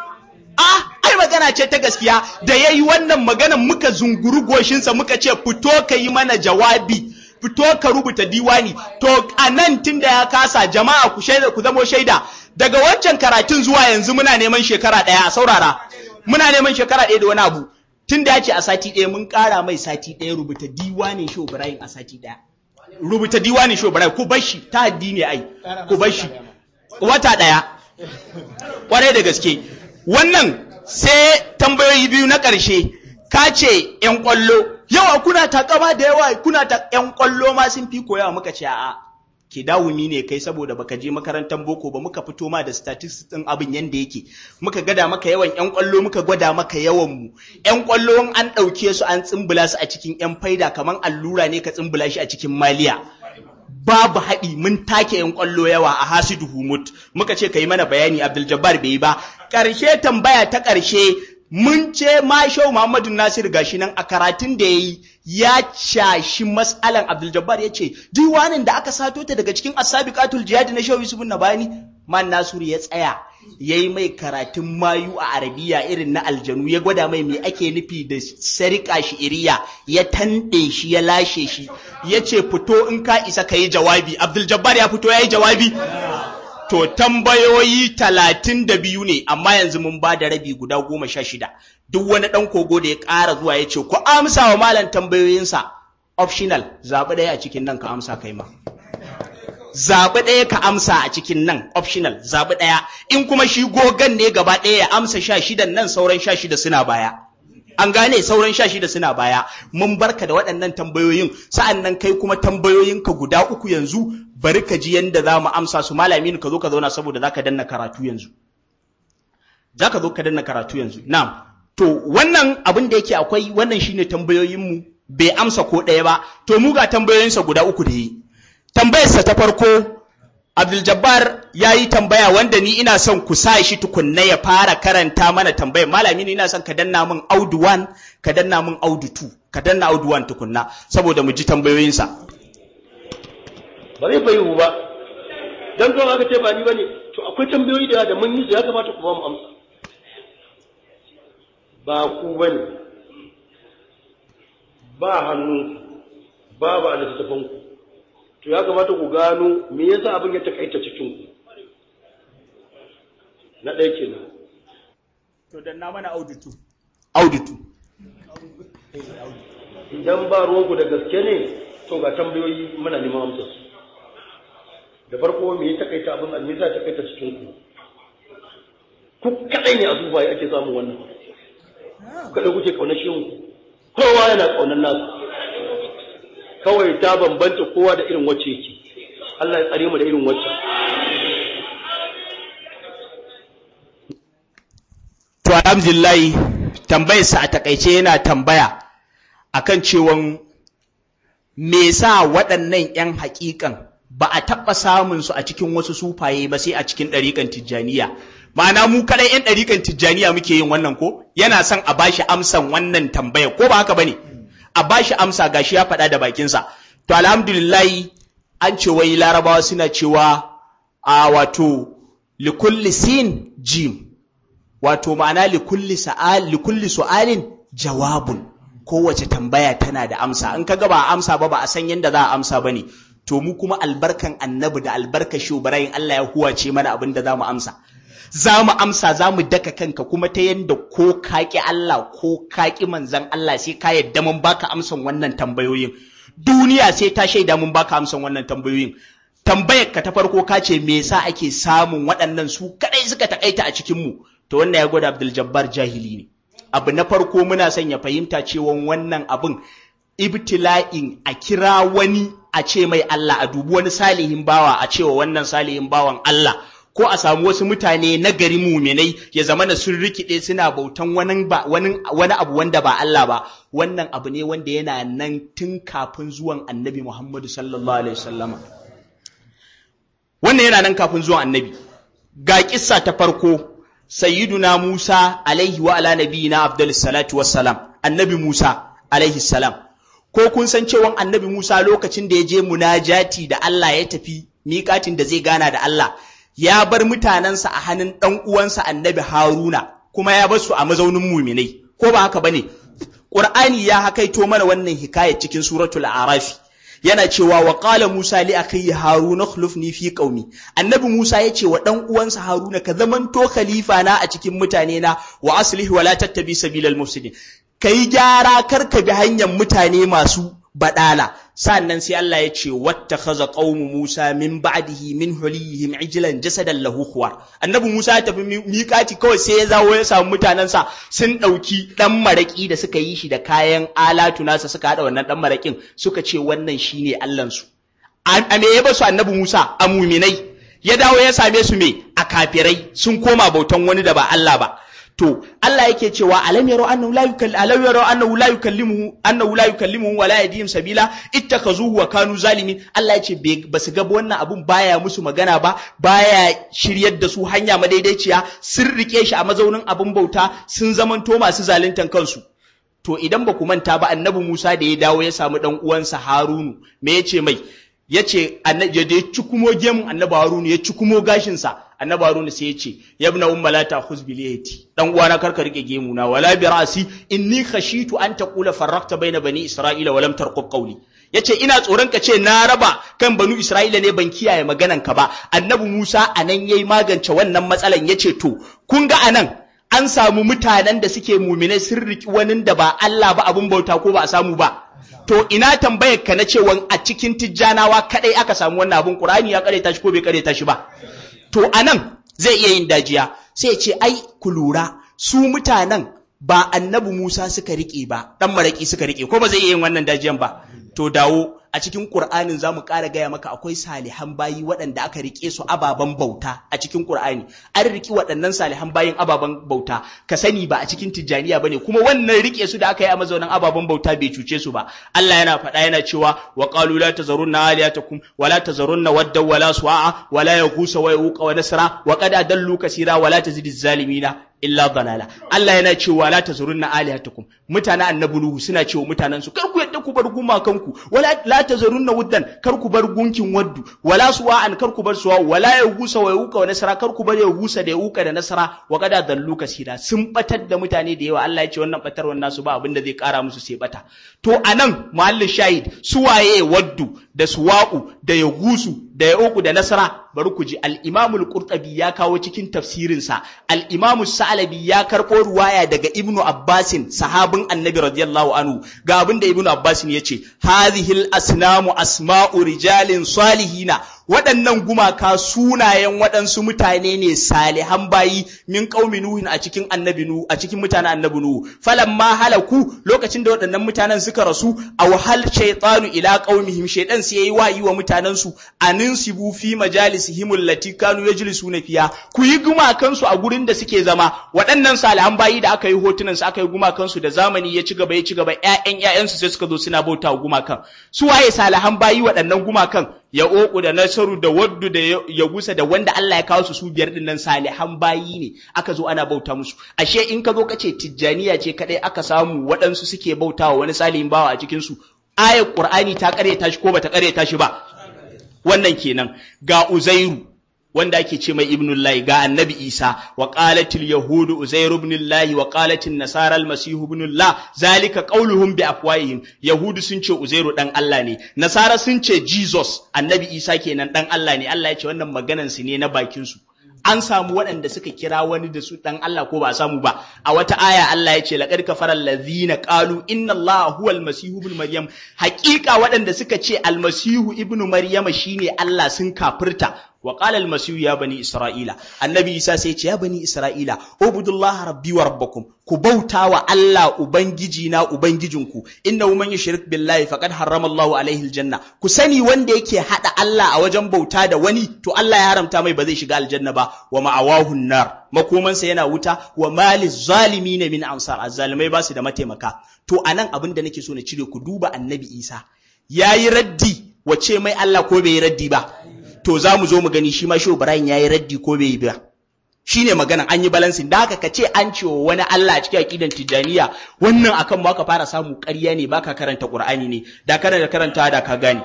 ah ai magana ce ta gaskiya da ya yi wannan maganan muka zunguru goshinsa muka ce fito ka yi mana jawabi fito ka rubuta diwani to a nan tun da ya kasa jama'a ku shaida ku zamo shaida daga wancan karatun zuwa yanzu muna neman shekara ɗaya a saurara muna neman shekara ɗaya da wani abu tun da ya ce a sati ɗaya mun ƙara mai sati ɗaya rubuta diwanin shi Ibrahim a sati ɗaya rubuta diwanin shi Ibrahim ku bar shi ta addini ai ku bar shi wata ɗaya kwarai da gaske wannan sai tambayoyi biyu na ƙarshe ka ce ‘yan ƙwallo yawa kuna takama da yawa kuna ta ‘yan ƙwallo ma sun fi koyawa muka ce a'a ke dawumi ne kai saboda baka je makarantar boko ba muka fito ma da statistics din abin yanda yake muka gada maka yawan yan kwallo muka gwada maka yawan mu yan kwallo an ɗauke su an tsimbula su a cikin yan faida kaman allura ne ka tsimbula shi a cikin maliya babu haɗi mun take yan kwallo yawa a hasidu humut muka ce ka yi mana bayani abdul jabbar bai yi ba ƙarshe tambaya ta ƙarshe mun ce mashau Muhammadu Nasir gashi nan a karatun da yayi ya cashi mas'alan Abdul Jabbar yace diwanin da aka sato ta daga cikin As-Sabiqatul Jihad na Shehu Yusuf Nabani man Nasiru ya tsaya yayi mai karatun mayu a Arabiya irin na aljanu ya gwada mai me ake nufi da sarika shi iriya ya tande shi ya lashe shi yace fito in ka isa kai jawabi Abdul Jabbar ya fito yayi jawabi To tambayoyi talatin da biyu ne, amma yanzu mun ba da rabi guda goma sha shida. Duk wani ɗan kogo da ya ƙara zuwa ya ce, ku amsa wa malam tambayoyinsa, optional, zaɓi ɗaya a cikin nan ka amsa kai ma. Zaɓi ɗaya ka amsa a cikin nan, optional, zaɓi ɗaya. In kuma shi gogan ne gaba ɗaya ya amsa sha shidan nan sauran sha shida suna baya. An gane sauran sha shida suna baya, mun barka da waɗannan tambayoyin, sa'an nan kai kuma tambayoyinka guda uku yanzu bari ka ji yanda za mu amsa su malami ka zo ka zauna saboda za ka danna karatu yanzu. Za ka zo ka danna karatu yanzu. Na'am. To wannan abin da yake akwai wannan shine tambayoyinmu bai amsa ko ɗaya ba. To mu ga tambayoyinsa guda uku da yi. Tambayarsa ta farko Abdul Jabbar ya yi tambaya wanda ni ina son ku sa shi tukunna ya fara karanta mana tambayar malami ni ina son ka danna min audu 1 ka danna min audu 2 ka danna audu 1 tukunna saboda mu ji tambayoyinsa. ba zai bayu ba dan kawai aka ce ba ni bane to akwai tambayoyi da da mun yi su ya kamata ku ba mu amsa ba ku bane ba hannu ba ba da littafin ku to ya kamata ku gano me yasa abin ya takaita cikin ku na ɗaya kenan To danna mana auditu. Auditu. idan ba ruwanku da gaske ne to ga tambayoyi muna neman amsa su da farko me ya takaita abin almisa ya takaita cikin ku ku kadai ne a zuba ake samun wannan kada kuke kaunar shi ku kowa yana kaunar nasu kawai ta bambanta kowa da irin wacce yake Allah ya tsare mu da irin wacce To alhamdulillahi tambayarsa a takaice yana tambaya akan cewan me sa waɗannan 'yan haƙiƙan ba a taɓa samun su a cikin wasu sufaye ba sai a cikin ɗariƙan tijjaniya ma'ana mu kaɗai 'yan ɗariƙan tijjaniya muke yin wannan ko yana son a bashi amsan wannan tambaya ko ba haka bane a bashi amsa gashi ya faɗa da bakinsa to alhamdulillahi an ce wai larabawa suna cewa a wato likulli sin jim wato ma'ana likulli sa'al likulli su'alin jawabun kowace tambaya tana da amsa in kaga ba a amsa ba ba a san yadda za a amsa bane to mu kuma albarkan annabi da albarkar shubarayin Allah ya huwace mana abin da za mu amsa za mu amsa za mu daka kanka kuma ta yadda ko kaƙi Allah ko kaƙi manzan Allah sai ka yadda mun baka amsan wannan tambayoyin duniya sai ta shaida mun baka amsan wannan tambayoyin tambayar ka ta farko ka ce me yasa ake samun waɗannan su kadai suka takaita a cikin mu to wannan ya gwada Abdul Jabbar jahili ne abu na farko muna son ya fahimta cewa wannan abin ibtila'in a kira wani a ce mai Allah a dubi wani salihin bawa a cewa wannan salihin bawan Allah ko a samu wasu mutane na gari muminai ya zama na sun rikide suna bautan wani, wani, wani abu wanda ba Allah ba wannan abu ne wanda yana nan tun kafin zuwan annabi Muhammadu sallallahu alaihi wasallama wannan yana nan kafin zuwan annabi ga kissa ta farko sayyiduna Musa alaihi wa ala nabiyina afdalus salatu wassalam annabi Musa alaihi salam ko kun san cewa annabi Musa lokacin da ya je munajati da Allah ya tafi miƙatin da zai gana da Allah ya bar mutanensa a hannun ɗan uwansa annabi Haruna kuma ya bar su a mazaunin muminai ko ba haka bane Qur'ani ya hakaito mana wannan hikaya cikin suratul Arafi yana cewa wa qala Musa li akhi Haruna khulufni fi qaumi annabi Musa ya ce wa dan uwansa Haruna ka zamanto khalifa na a cikin mutane na wa aslihi wa la tattabi sabilal mufsidin kai gyara kar ka bi hanyar mutane masu badala sannan sai Allah ya ce wattakhadha qaumu Musa min ba'dihi min hulihim ijlan jasadan lahu khuwar annabi Musa ya tafi miƙati kawai sai ya zawo ya samu mutanensa sun ɗauki ɗan maraƙi da suka yi shi da kayan alatu nasa suka haɗa wannan ɗan maraƙin suka ce wannan shine Allahnsu a me ya basu annabi Musa a muminai ya dawo ya same su me a kafirai sun koma bautan wani da ba Allah ba to Allah yake cewa alam yaro annahu la yukalli alam yaro annahu la yukallimuhu annahu la yukallimuhu wa la yahdihim sabila ittakhazuhu wa kanu zalimin Allah yace ba su ga wannan abun baya musu magana ba baya shiryar da su hanya madaidaiciya sun rike shi a mazaunin abun bauta sun zamanto masu zaluntan kansu to idan ba ku manta ba annabi Musa da ya dawo ya samu dan uwansa Harunu me yace mai yace annabi da ya ci kumo gemun annabi Harunu ya ci kumo gashin sa annabi Harunu sai yace yabna umma la ta'khuz bil yati dan uwana karka rike gemu na wala bi ra'si inni khashitu an taqula farraqta baina bani isra'ila wa lam tarqub qawli yace ina tsoron ka ce na raba kan banu isra'ila ne ban kiyaye maganan ka ba annabi Musa anan yayi magance wannan matsalan yace to kun ga anan an samu mutanen da suke muminai sun riki wani da ba Allah ba abun bauta ko ba a samu ba to ina tambayar ka na cewa a cikin tijjanawa kadai aka samu wannan abun Qur'ani ya kare shi ko bai kare shi ba to anan zai iya yin dajiya sai ce ai ku lura su mutanen ba annabi Musa suka rike ba dan maraki suka rike ko ba zai iya yin wannan dajiyan ba to dawo a cikin Qur'anin zamu ƙara gaya maka akwai salihan bayi waɗanda aka rike su ababen bauta a cikin Qur'ani an riki waɗannan salihan bayin ababen bauta ka sani ba a cikin tijjaniya bane kuma wannan rike su da aka yi a mazaunan ababen bauta bai cuce su ba Allah yana faɗa yana cewa wa qalu la tazarunna aliyatakum wa la tazarunna wadda wa la su'a wa la yaghusa wa yuqa wa nasra wa qad adallu kaseera wa la tazidiz zalimina illa dalala Allah yana cewa la tazurunna alihatakum mutanen annabi nuhu suna cewa mutanen su kar ku yadda ku bar gumakan ku wala la tazurunna wuddan kar ku bar gunkin waddu wala suwa'an kar ku bar suwa wala yagusa wa yuqa wa nasara kar ku bar yagusa da yuqa da nasara wa qada dallu kasira sun batar da mutane da yawa Allah ya ce wannan batar wannan su ba abin da zai kara musu sai bata to anan muhallin shahid suwaye waddu da suwa'u da yagusu da yauku da nasara bari ku ji al-Imam al-Qurtubi ya kawo cikin tafsirinsa al-Imam Sa'labi ya karɓo ruwaya daga Ibn Abbasin sahabin Annabi radiyallahu anhu ga abin da Ibn Abbasin yace hadhihi al-asnamu asma'u rijalin salihina waɗannan gumaka sunayen waɗansu mutane ne salihan bayi min qaumi nuhin a cikin annabi nu a cikin mutanen annabi nu falamma halaku lokacin da waɗannan mutanen suka rasu aw hal shaytanu ila qaumihim shaytan sai yayi wayi wa mutanen su aninsibu fi majalisihim allati kanu yajlisuna fiya ku yi gumakan su a gurin da suke zama waɗannan salihan bayi da aka yi hotunan su aka yi gumakan su da zamani ya ci gaba ya ci gaba ƴaƴan ƴaƴan su sai suka zo suna bauta gumakan su waye salihan bayi waɗannan gumakan ya oku da nasaru da waddu da ya gusa da wanda Allah ya kawo su su biyar din nan salihan bayi ne aka zo ana bauta musu ashe in ka zo ka ce tijjaniya ce kadai aka samu waɗansu suke bautawa wani salihin bawa a cikin su ayar qur'ani ta karyata shi ko bata karyata shi ba wannan kenan ga uzairu wanda ake ce mai ibnullahi ga annabi isa wa qalatil yahudu uzairu ibnullahi wa qalatin nasara almasihu ibnullah zalika qauluhum bi afwahihim yahudu sun ce uzairu dan Allah ne nasara sun ce jesus annabi isa kenan dan Allah ne Allah ya ce wannan maganan su ne na bakin su an samu waɗanda suka kira wani da su dan Allah ko ba a samu ba a wata aya Allah ya ce laqad kafara allazina qalu inna allaha huwa almasihu ibn maryam haƙiƙa waɗanda suka ce almasihu ibnu maryama shine Allah sun kafirta wa qala almasihu ya bani isra'ila annabi isa sai ce ya bani isra'ila ubudullaha rabbi wa rabbakum ku bauta wa Allah ubangiji na ubangijinku innahu man yushrik billahi faqad harrama Allahu alaihi aljanna ku sani wanda yake hada Allah a wajen bauta da wani to Allah ya haramta mai ba zai shiga aljanna ba wa ma'awahu nar makomansa yana wuta wa maliz zalimin min ansar azzalimai ba su da mataimaka to anan abin da nake so na cire ku duba annabi Isa yayi raddi wace mai Allah ko bai yi raddi ba to za mu zo mu gani shi ma shi Ibrahim yayi raddi ko bai yi ba shine magana an yi balansin da haka ka ce an ce wani Allah a cikin aqidan tijaniya wannan akan ma ka fara samu ƙarya ne baka karanta Qur'ani ne da karanta karanta da ka gane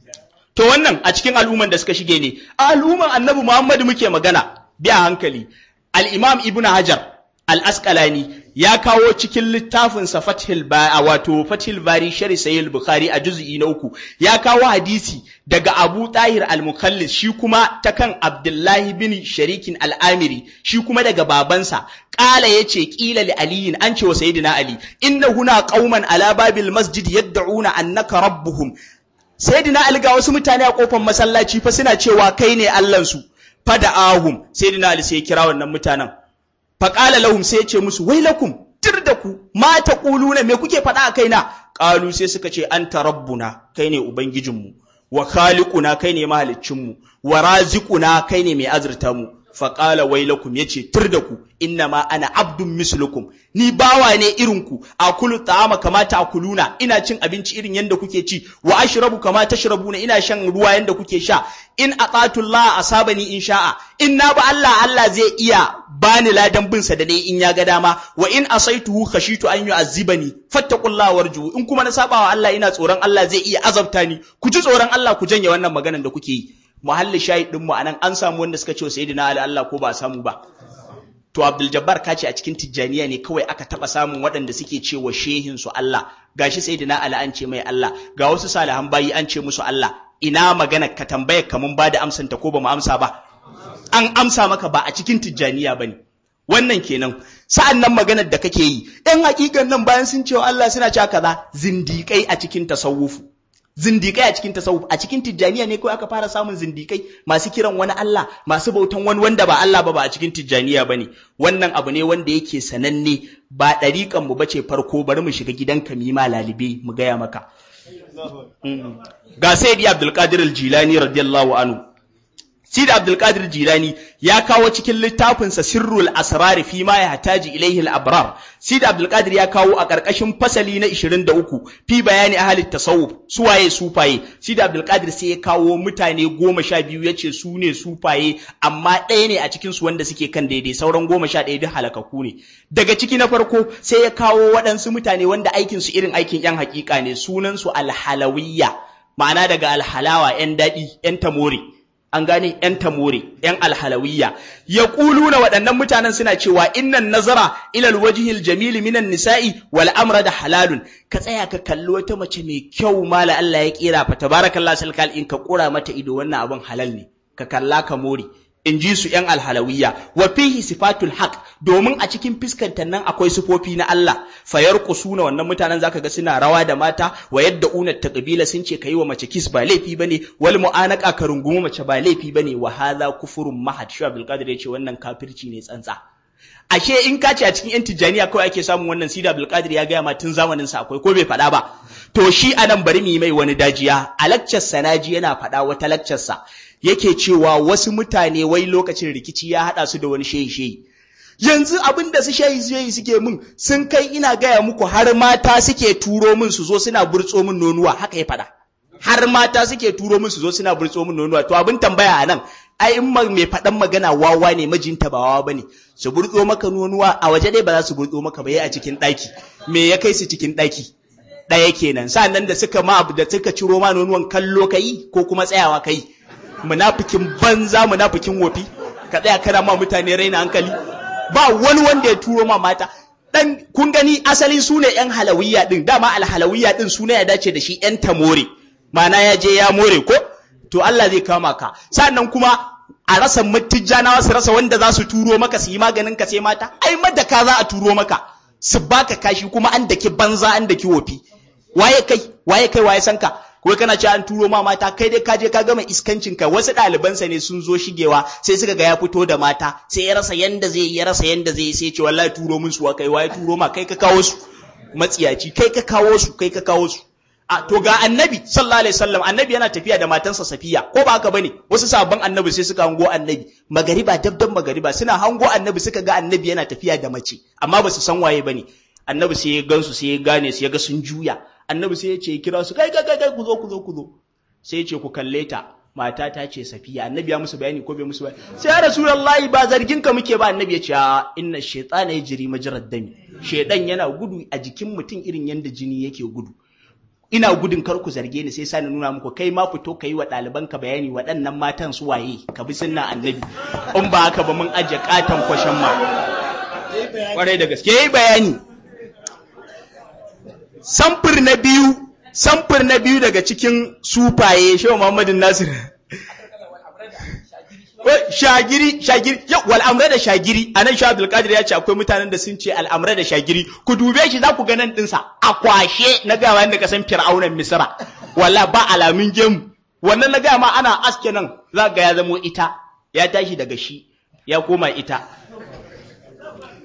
to wannan a cikin al'umman da suka shige ne al'umman Annabi Muhammad muke magana biya hankali al-Imam Ibn Hajar al-Asqalani ya kawo cikin littafinsa Fathul Bari wato Fathul Bari Shari Sahih Bukhari a juz'i na uku ya kawo hadisi daga Abu Tahir al-Mukhallis shi kuma ta kan Abdullahi bin Sharikin al-Amiri shi kuma daga babansa qala yace qila li aliyin an ce wa sayyidina Ali inna huna qauman ala babil masjid yad'una annaka rabbuhum sayyidina Ali ga wasu mutane a kofar masallaci fa suna cewa kai ne Allahn su fada ahum sayyidina Ali sai ya kira wannan mutanen faƙala lahum sai ya ce musu wai lakum tir da ku ma ta ƙuluna me kuke faɗa a kaina ƙalu sai suka ce anta rabbuna kai ne ubangijinmu wa khaliquna kai ne mahaliccinmu wa raziquna kai ne mai azurta mu faƙala wailakum ya ce tur da ku inna ma ana abdun mislukum ni bawa ne irin ku akulu ta'ama kama ta'kuluna ina cin abinci irin yanda kuke ci wa ashrabu kama tashrabuna ina shan ruwa yanda kuke sha in atatu Allah asabani in sha'a in na ba Allah Allah zai iya bani ladan bin sa da ne in ya ga dama wa in asaituhu khashitu an yu'azzibani fattaqullaha warju in kuma na saba wa Allah ina tsoron Allah zai iya azabta ni ku ji tsoron Allah ku janye wannan maganar da kuke yi muhalli shahid din mu anan an samu wanda suka ce wa sayyidina Ali Allah ko ba a samu ba to Abdul Jabbar ka ce a cikin Tijjaniya ne kawai aka taba samun waɗanda suke ce wa shehin su Allah gashi sayyidina Ali an ce mai Allah ga wasu salihan bayi an ce musu Allah ina magana ka tambaya ka mun bada amsan ta ko ba mu amsa ba an amsa maka ba a cikin Tijjaniya bane wannan kenan sa'an nan maganar da kake yi ɗan hakikan nan bayan sun ce wa Allah suna cewa kaza zindiƙai a cikin tasawufu zindikai a cikin tasawuf a cikin tijjaniya ne kawai aka fara samun zindikai masu kiran wani Allah masu bautan wani wanda ba Allah ba ba a cikin tijjaniya bane wannan abu ne wanda yake sananne ba ɗariƙan mu bace farko bari mu shiga gidanka mu yi ma lalibe mu gaya maka ga sayyidi Abdul Qadir al-Jilani radiyallahu anhu Sidi Abdulkadir Jilani ya kawo cikin littafinsa Sirrul Asrar fi ma yahtaji ilayhi al-abrar. Sidi Abdulkadir ya kawo a ƙarƙashin fasali na 23 fi bayani ahli tasawuf suwaye sufaye. Sidi Abdulkadir sai ya kawo mutane goma sha biyu ya ce su ne sufaye amma ɗaya ne a cikin su wanda suke kan daidai sauran goma sha ɗaya duk halakaku ne. Daga ciki na farko sai ya kawo waɗansu mutane wanda aikin su irin aikin yan hakika ne sunan su alhalawiyya ma'ana daga alhalawa yan daɗi yan tamore. an gane ‘yan tamore, ‘yan alhalawiyya, ya na waɗannan mutanen suna cewa innan nazara ilal wajihil jamili minan nisa'i wal amra da halalun, ka tsaya ka kalli wata mace mai kyau mala Allah ya kera fa tabarakallah salkal in ka kura mata ido wannan abin halal ne, ka kalla ka more. In ji su ‘yan alhalawiyya, wa fihi sifatul haq domin a cikin fiskantar nan akwai sifofi na Allah, fayar kusuna wannan mutanen zaka ga suna rawa da mata, wa yadda unar ta kabila sun ce ka yi wa mace kis ba laifi bane, wal mu'anaka ka rungumi mace ba laifi bane, wa hadha kufurun mahad. Shi Abdul Qadir ya ce wannan kafirci ne tsantsa. Ashe in ka ce a cikin ‘yan Tijjaniya kawai ake samun wannan Sida Abdul Qadir ya gaya ma tun zamanin sa akwai ko bai faɗa ba. To shi anan bari mu yi mai wani dajiya, a lakcar Sanaji yana faɗa wata lakcar sa. yake cewa wasu mutane wai lokacin rikici ya haɗa su da wani shehi-shehi. Yanzu abin da su shehi-shehi suke min sun kai ina gaya muku har mata suke turo min su zo suna burtso min nonuwa haka ya faɗa. Har mata suke turo min su zo suna burtso min nonuwa to abin tambaya a nan ai in mai faɗan magana wawa ne majinta ba wawa bane su burtso maka nonuwa a waje dai ba za su burtso maka ba a cikin ɗaki me ya kai su cikin ɗaki ɗaya kenan sa'annan da suka ma da suka ciro ma nonuwan kallo kai ko kuma tsayawa kai munafikin banza munafikin wofi ka tsaya kana ma mutane raina hankali ba wani wanda ya turo ma mata dan kun gani asali su ne yan halawiyya din dama alhalawiyya din suna ya dace da shi yan tamore ma'ana ya je ya more ko to Allah zai kama ka sannan kuma a rasa mutijjanawa su rasa wanda za su turo maka su yi maganin ka sai mata ai madaka za a turo maka su baka kashi kuma an daki banza an daki wofi waye kai waye kai waye san ka ko kana ce an turo ma mata kai dai ka je ka gama iskancin ka wasu ɗalibansa ne sun zo shigewa sai suka ga ya fito da mata sai ya rasa yanda zai ya rasa yanda zai sai ce wallahi turo min su kai waye turo ma kai ka kawo su matsiyaci kai ka kawo su kai ka kawo su a to ga annabi sallallahu alaihi wasallam annabi yana tafiya da matansa safiya ko ba haka bane wasu sabon annabi sai suka hango annabi magariba dabdan magariba suna hango annabi suka ga annabi yana tafiya da mace amma ba su san waye bane annabi sai ya gansu sai ya gane su ya ga sun juya annabi sai ya ce kira su kai kai kai ku zo ku zo ku zo sai ya ce ku kalle ta mata ta ce safiya annabi ya musu bayani ko bai musu bayani sai ya rasulullahi ba zargin ka muke ba annabi ya ce inna shaytana yajri majrad dami shaydan yana gudu a jikin mutum irin yanda jini yake gudu ina gudun kar ku zarge ni sai sa nuna muku kai ma fito kai wa ɗaliban ka bayani waɗannan matan su waye ka bi sunna annabi in ba haka ba mun aje katan kwashen ma kwarai da gaske yayi bayani samfur na biyu samfur na biyu daga cikin sufaye shehu Muhammadin Nasir shagiri shagiri wal amra da shagiri anan shi Abdul Qadir ya ce akwai mutanen da sun ce al amra da shagiri ku dube shi za ku ga nan dinsa a kwashe na ga wanda ka san fir'aunan Misra walla ba alamin gemu wannan na ga ma ana aske nan za ga ya zamo ita ya tashi daga shi ya koma ita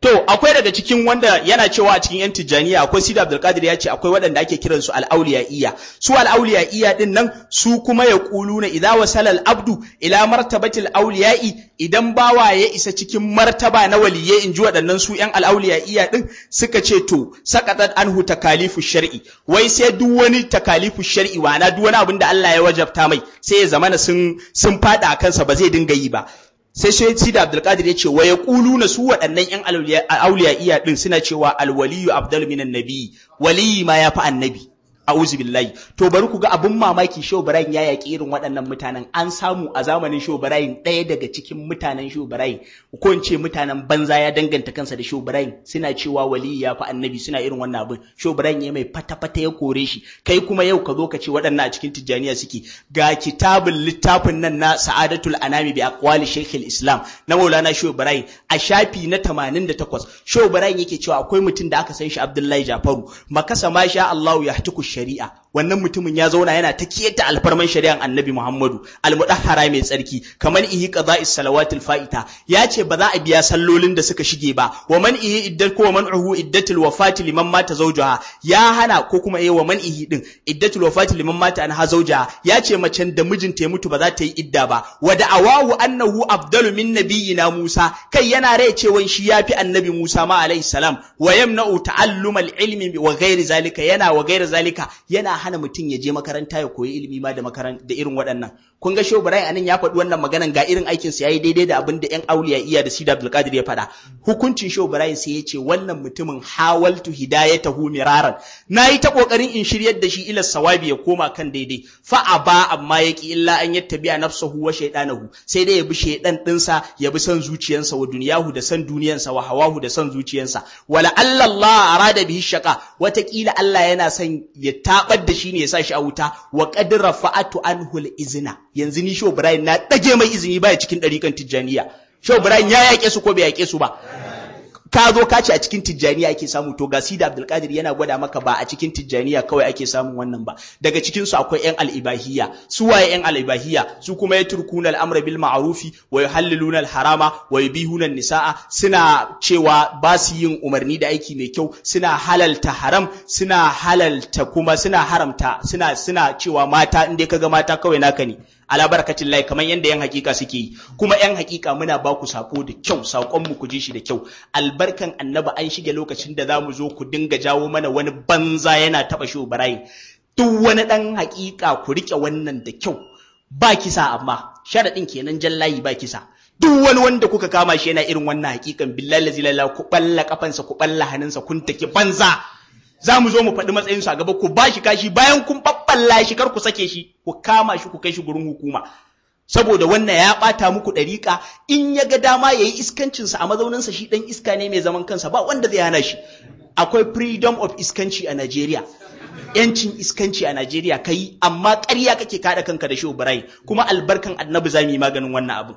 To, akwai daga cikin wanda yana cewa a cikin ‘yan Tijjaniya akwai Sidi Abdulkadir ya ce akwai waɗanda ake kiransu al'auliya'iyya. Su al'auliya'iyya ɗin nan su kuma ya ƙulu na idza wasala abdu ila martabatil auliya'i idan bawa ya isa cikin martaba na waliyye in ji waɗannan su ‘yan al'auliya'iyya ɗin suka ce to saqatat anhu takalifu shar'i wai sai duk wani takalifu shar'i wana duk wani abin da Allah ya wajabta mai sai ya zamana sun sun faɗa a kansa ba zai dinga yi ba. sai sai Sida Abdulkadir ya ce wa ya na su waɗannan ‘yan auliya iya ɗin suna cewa alwaliyu abdul minan nabi waliyi ma ya fi annabi a'udhu billahi to bari ku ga abin mamaki Shehu Ibrahim ya yaƙi irin waɗannan mutanen an samu a zamanin Shehu Ibrahim ɗaya daga cikin mutanen Shehu Ibrahim ko in ce mutanen banza ya danganta kansa da Shehu Ibrahim suna cewa waliyi ya fi annabi suna irin wannan abin Shehu Ibrahim ya mai fata fata ya kore shi kai kuma yau ka zo ka ce waɗannan a cikin tijjaniya suke ga kitabun littafin nan na Sa'adatul Anami bi aqwali Sheikh islam na Maulana Shehu Ibrahim a shafi na 88 Shehu Ibrahim yake cewa akwai mutum da aka san shi Abdullahi Jafaru makasa ma sha Allah ya hatuku shari'a wannan mutumin ya zauna yana ta kiyata alfarman shari'an Annabi Muhammadu almudahhara mai tsarki kamar ihi qada'is salawatil fa'ita ya ce ba za a biya sallolin da suka shige ba wa man ihi iddat ko man uhu iddatul wafati liman mata zawjaha ya hana ko kuma eh wa man ihi din iddatul wafati liman mata anha zawjaha ya ce macen da mijinta ya mutu ba za ta yi idda ba wa da'awahu annahu afdalu min nabiyina Musa kai yana rai cewa shi yafi annabi Musa ma alaihi salam wa yamna'u ta'allumal ilmi wa ghairi zalika yana wa ghairi zalika yana hana mutum ya je makaranta ya koyi ilimi ma da makaranta da irin waɗannan kun ga Shehu Ibrahim anan ya faɗi wannan maganan ga irin aikin sa yayi daidai da abin da ƴan auliya iya da Sida Abdul Qadir ya faɗa hukuncin Shehu Ibrahim sai ya ce wannan mutumin hawaltu hidayatahu miraran nayi ta kokarin in shiryar da shi ila sawabi ya koma kan daidai fa aba amma yaki illa an yattabi'a nafsahu wa shaytanahu sai dai ya bi shaydan dinsa ya bi son zuciyarsa wa duniyahu da son duniyarsa wa hawahu da son zuciyarsa wala Allah arada bihi shaqa watakila Allah yana son ya tabar da shi ne ya sa shi a wuta wa qad rafa'atu anhu al-izna yanzu ni Shehu Ibrahim na dage mai izini baya cikin dariƙan Tijjaniya Shehu Ibrahim ya yake su ko bai yake su ba ka zo ka ce a cikin tijjaniya ake samu to ga Sida Abdulkadir yana gwada maka ba a cikin tijjaniya kawai ake samun wannan ba daga cikin su akwai yan al-ibahiyya su waye yan al-ibahiyya su kuma yatrukuna al-amra bil ma'rufi wa yuhalliluna al-harama wa yubihuna an-nisaa suna cewa ba su yin umarni da aiki mai kyau suna halalta haram suna halalta kuma suna haramta suna suna cewa mata in dai kaga mata kawai naka ne ala barakacin lai kamar yadda yan hakika suke yi kuma yan hakika muna ba ku sako da kyau sakon mu ku ji shi da kyau albarkan annabi an shige lokacin da zamu zo ku dinga jawo mana wani banza yana taba shi barayi duk wani dan hakika ku rike wannan da kyau ba kisa amma sharadin kenan jallayi ba kisa duk wani wanda kuka kama shi yana irin wannan hakikan billahi la ku balla kafansa ku balla hannunsa kun take banza za mu zo mu faɗi matsayinsu a gaba ku ba shi kashi bayan kun ɓaɓɓalla shi kar ku sake shi ku kama shi ku kai shi gurin hukuma saboda wannan ya ɓata muku ɗariƙa in ya ga dama ya yi iskancinsa a mazauninsa shi ɗan iska ne mai zaman kansa ba wanda zai hana shi akwai freedom of iskanci a Najeriya yancin iskanci a Najeriya kai amma ƙarya kake kaɗa kanka da shehu Ibrahim kuma albarkan annabi za mu yi maganin wannan abu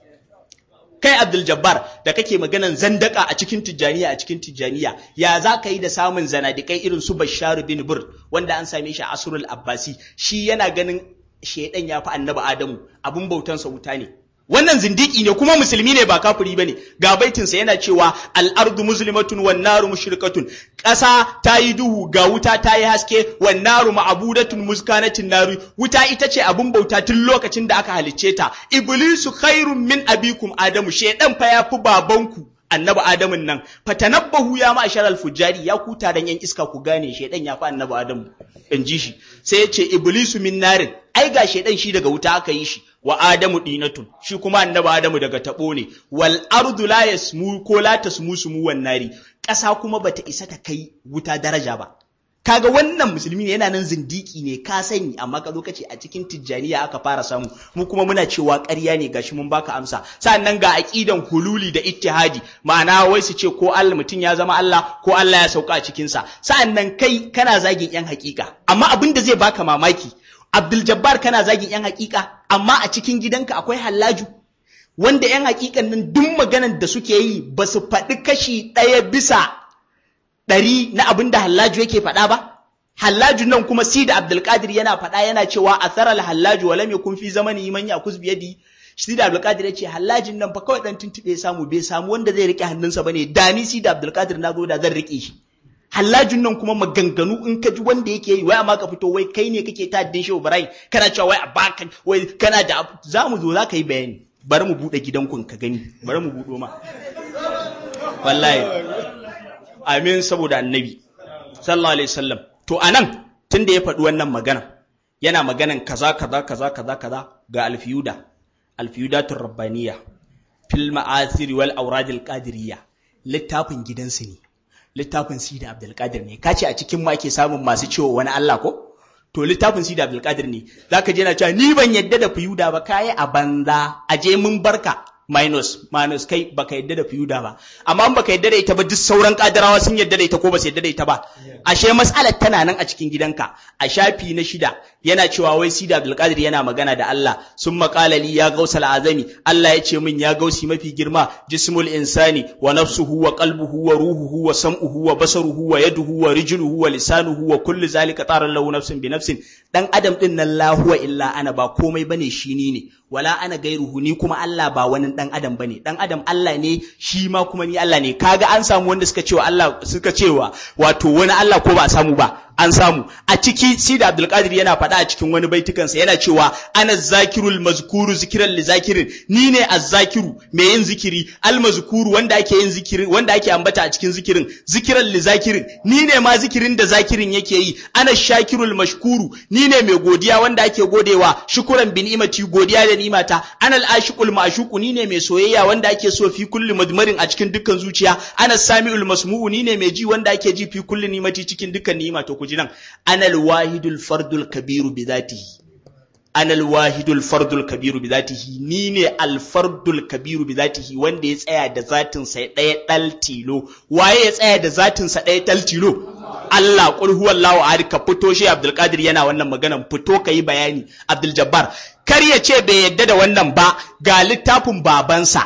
kai Abdul Jabbar da kake maganan zandaka a cikin Tijjaniya a cikin Tijjaniya ya za ka yi da samun zanadikai irin su Bashar bin Bur wanda an same shi a Asrul Abbasi shi yana ganin shedan ya fi annabi Adamu abun bautansa wuta ne wannan zindiki ne kuma musulmi ne ba kafiri bane ga baitinsa yana cewa al-ardu muslimatun wan naru mushrikatun ƙasa ta yi duhu ga wuta ta yi haske wan naru ma'budatun muskanatin naru wuta ita ce abun bauta tun lokacin da aka halicce ta iblisu khairun min abikum adamu shedan fa yafi babanku annabi adamun nan fatanabbahu ya ma'ashar al-fujari ya ku taron yan iska ku gane shedan ya fi annabi adamu in ji shi sai ya ce iblisu min narin ai ga shedan shi daga wuta aka yi shi wa adamu dinatun shi kuma annabi adamu daga tabo ne wal ardu la yasmu ko la tasmu sumu wan nari ƙasa kuma bata isa ta kai wuta daraja ba kaga wannan musulmi ne yana nan zindiki ne ka sani amma ka zo ka ce a cikin tijjaniya aka fara samu mu kuma muna cewa ƙarya ne gashi mun baka amsa sannan ga aqidan hululi da ittihadi ma'ana wai su ce ko Allah mutum ya zama Allah ko Allah ya sauka a cikin sa sannan kai kana zagin yan hakika amma abin da zai baka mamaki Abdul Jabbar kana zagin yan hakika amma a cikin gidanka akwai hallaju wanda yan hakikan nan duk maganar da suke yi ba su faɗi kashi ɗaya bisa ɗari na abin da hallaju yake faɗa ba? Hallaju nan kuma si da Abdulkadir yana faɗa yana cewa a tsarar hallaju wa lam yakun fi zamani man yakuz biyadi shi da Abdulkadir ya ce hallajin nan fa kawai dan tuntube ya samu bai samu wanda zai rike hannunsa bane da ni si da Abdulkadir na zo da zan rike shi hallajin nan kuma maganganu in ka ji wanda yake yi wai amma ka fito wai kai ne kake ta addin shehu Ibrahim kana cewa wai a baka wai kana da za mu zo za ka yi bayani bari mu bude gidankun ka gani bari mu budo ma wallahi amin saboda annabi sallallahu alaihi wasallam to anan tunda ya faɗi wannan magana yana maganan kaza kaza kaza kaza kaza ga alfiyuda alfiyudatur rabbaniya fil ma'asir wal awradil qadiriyya littafin gidansu ne littafin sida abdul qadir ne kace a cikin ma ke samun masu cewa wani Allah ko to littafin sida abdul qadir ne zaka je na cewa ni ban yadda da fiyuda ba kai a banza aje mun barka minus minus kai baka yadda da fiyuda ba amma in baka yadda da ita ba duk sauran kadarawa sun yadda da ita ko ba su yadda da ita ba ashe mas'alar tana nan a cikin gidanka a shafi na shida yana cewa wai sida abdulkadir yana magana da Allah sun maƙala li ya gausal azami Allah ya ce min ya gausi mafi girma jismul insani wa nafsuhu wa qalbuhu wa ruhuhu wa sam'uhu wa basaruhu wa yaduhu wa rijluhu wa lisanuhu wa kullu zalika tara lahu nafsin bi nafsin dan adam din nan la huwa illa ana ba komai bane shi ni ne wala ana gairuhu ni kuma Allah ba wani dan adam bane dan adam Allah ne shi ma kuma ni Allah ne kaga an samu wanda suka cewa Allah suka cewa wato wani Allah ko ba samu ba an samu a ciki sida abdulkadir yana faɗa a cikin wani baitukansa yana cewa ana zakirul mazkuru zikiran li zakirin ni ne azzakiru mai yin zikiri al mazkuru wanda ake yin zikiri wanda ake ambata a cikin zikirin zikiran li zakirin ni ne ma zikirin da zakirin yake yi ana shakirul mashkuru ni ne mai godiya wanda ake godewa shukuran bi ni'imati godiya da ni'imata ana al ashiqul ma'shuqu ni ne mai soyayya wanda ake so fi kulli madmarin a cikin dukkan zuciya ana sami'ul masmu'u ni ne mai ji wanda ake ji fi kulli ni'imati cikin dukkan ni'ima to ku ji nan anal wahidul fardul kabiru bi zatihi anal wahidul fardul kabiru bi zatihi ni ne al fardul kabiru bi zatihi wanda ya tsaya da zatin sa ɗaya dal tilo waye ya tsaya da zatin sa ɗaya dal tilo Allah qul huwallahu ahad ka fito shi Abdul Qadir yana wannan maganan fito kai bayani Abdul Jabbar kar ya ce bai yadda da wannan ba ga littafin babansa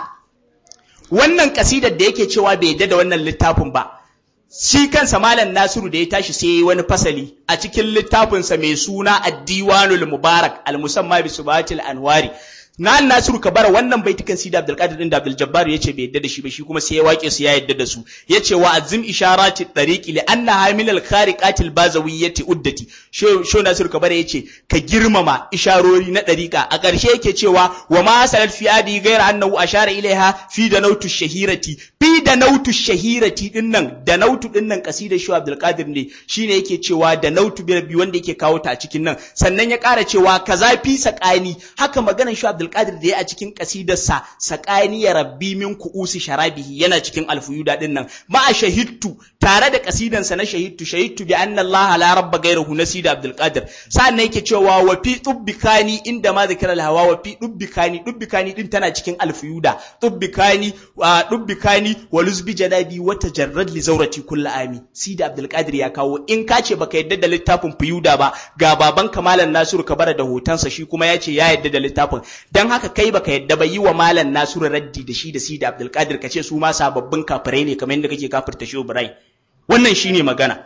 wannan kasidar da yake cewa bai yadda da wannan littafin ba shi kansa malam Nasiru da ya tashi sai yayi wani fasali a cikin littafinsa mai suna Ad-Diwanul Mubarak al-Musamma bi Subatil Anwari na Nasiru Kabara wannan baitukan Sidi Abdul Qadir din da Abdul Jabbar yace bai yadda da shi ba shi kuma sai ya wake su ya yadda da su yace wa azim isharati tariqi li anna hamil al khariqati al bazawiyyati uddati sho Nasiru Kabara yace ka girmama isharori na dariqa a ƙarshe yake cewa wa ma salat fi adi ghayra annahu ashara ilaiha fi da nautu shahirati fi da nautu shahirati din nan da nautu din nan kasidar shi Abdul Qadir ne shine yake cewa da nautu bi wanda yake kawo ta a cikin nan sannan ya ƙara cewa kaza fi sakani haka maganar shi Abdul Qadir da ya a cikin kasidarsa sakani ya rabbi min kuusi sharabihi yana cikin alfuyuda din nan ma a shahidtu tare da kasidansa na shahidtu shahidtu bi anna Allah la rabba ghayruhu nasida Abdul Qadir sannan yake cewa wa fi tubbikani inda ma zikra al hawa wa fi tubbikani tubbikani din tana cikin alfuyuda tubbikani wa tubbikani wa luzbi janabi wa tajarrad li zawrati kulli ami sida Abdul Qadir ya kawo in ka ce baka yadda da littafin fuyuda ba ga baban kamalan Nasiru Kabara da hotonsa shi kuma ya ce ya yadda da littafin dan haka kai baka yadda ba yi wa malam Nasiru raddi da shi da Sida Abdul Qadir kace su ma sababbin kafirai ne kamar yadda kake kafirta shi Ibrahim wannan shine magana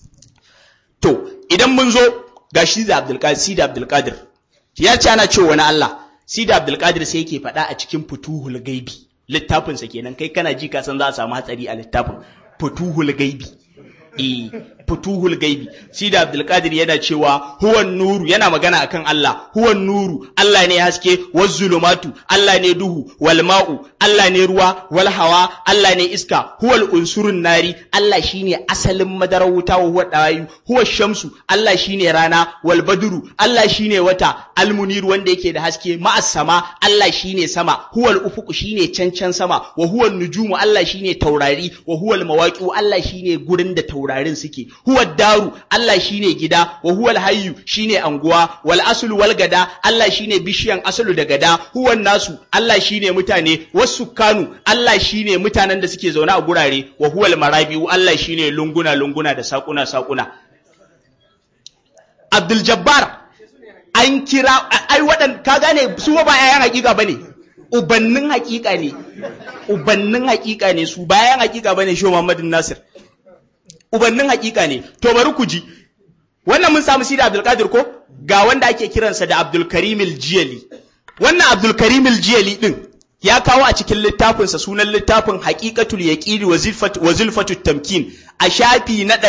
to idan mun zo ga shi da Abdul Qadir Sida Abdul Qadir ya ce ana cewa wani Allah Sida Abdul Qadir sai yake faɗa a cikin Futuhul Gaibi littafin sa kenan kai kana ji ka san za a samu hatsari a littafin Futuhul Gaibi eh futuhul gaibi shi da abdulkadir yana cewa huwan nuru yana magana akan Allah huwan nuru Allah ne haske waz zulumatu Allah ne duhu wal ma'u Allah ne ruwa wal hawa Allah ne iska huwal unsurun nari Allah shine asalin madarar wuta wa huwa dawayu huwa shamsu Allah shine rana wal badru Allah shine wata al munir wanda yake da haske ma'as sama Allah shine sama huwal ufuku shine cancan sama wa huwan nujumu Allah shine taurari wa huwal mawaqi'u Allah shine gurin da taurarin suke huwa daru Allah shine gida wa huwal hayyu shine anguwa wal aslu wal gada Allah shine bishiyan aslu da gada huwan nasu Allah shine mutane wasu kanu Allah shine mutanen da suke zaune a gurare wa huwal marabiu Allah shine lunguna lunguna da sakuna sakuna Abdul Jabbar an kira ai wadan ka gane su ba yayan hakika bane ubannin hakika ne ubannin hakika ne su bayan hakika bane shi Muhammadu Nasir ubannin hakika ne to bari ku ji wannan mun samu sida Abdul Qadir ko ga wanda ake kiransa da Abdul Karim al-Jiyali wannan Abdul Karim al-Jiyali din ya kawo a cikin littafinsa sunan littafin haqiqatul yaqini wa zilfat wa zulfatut tamkin a shafi na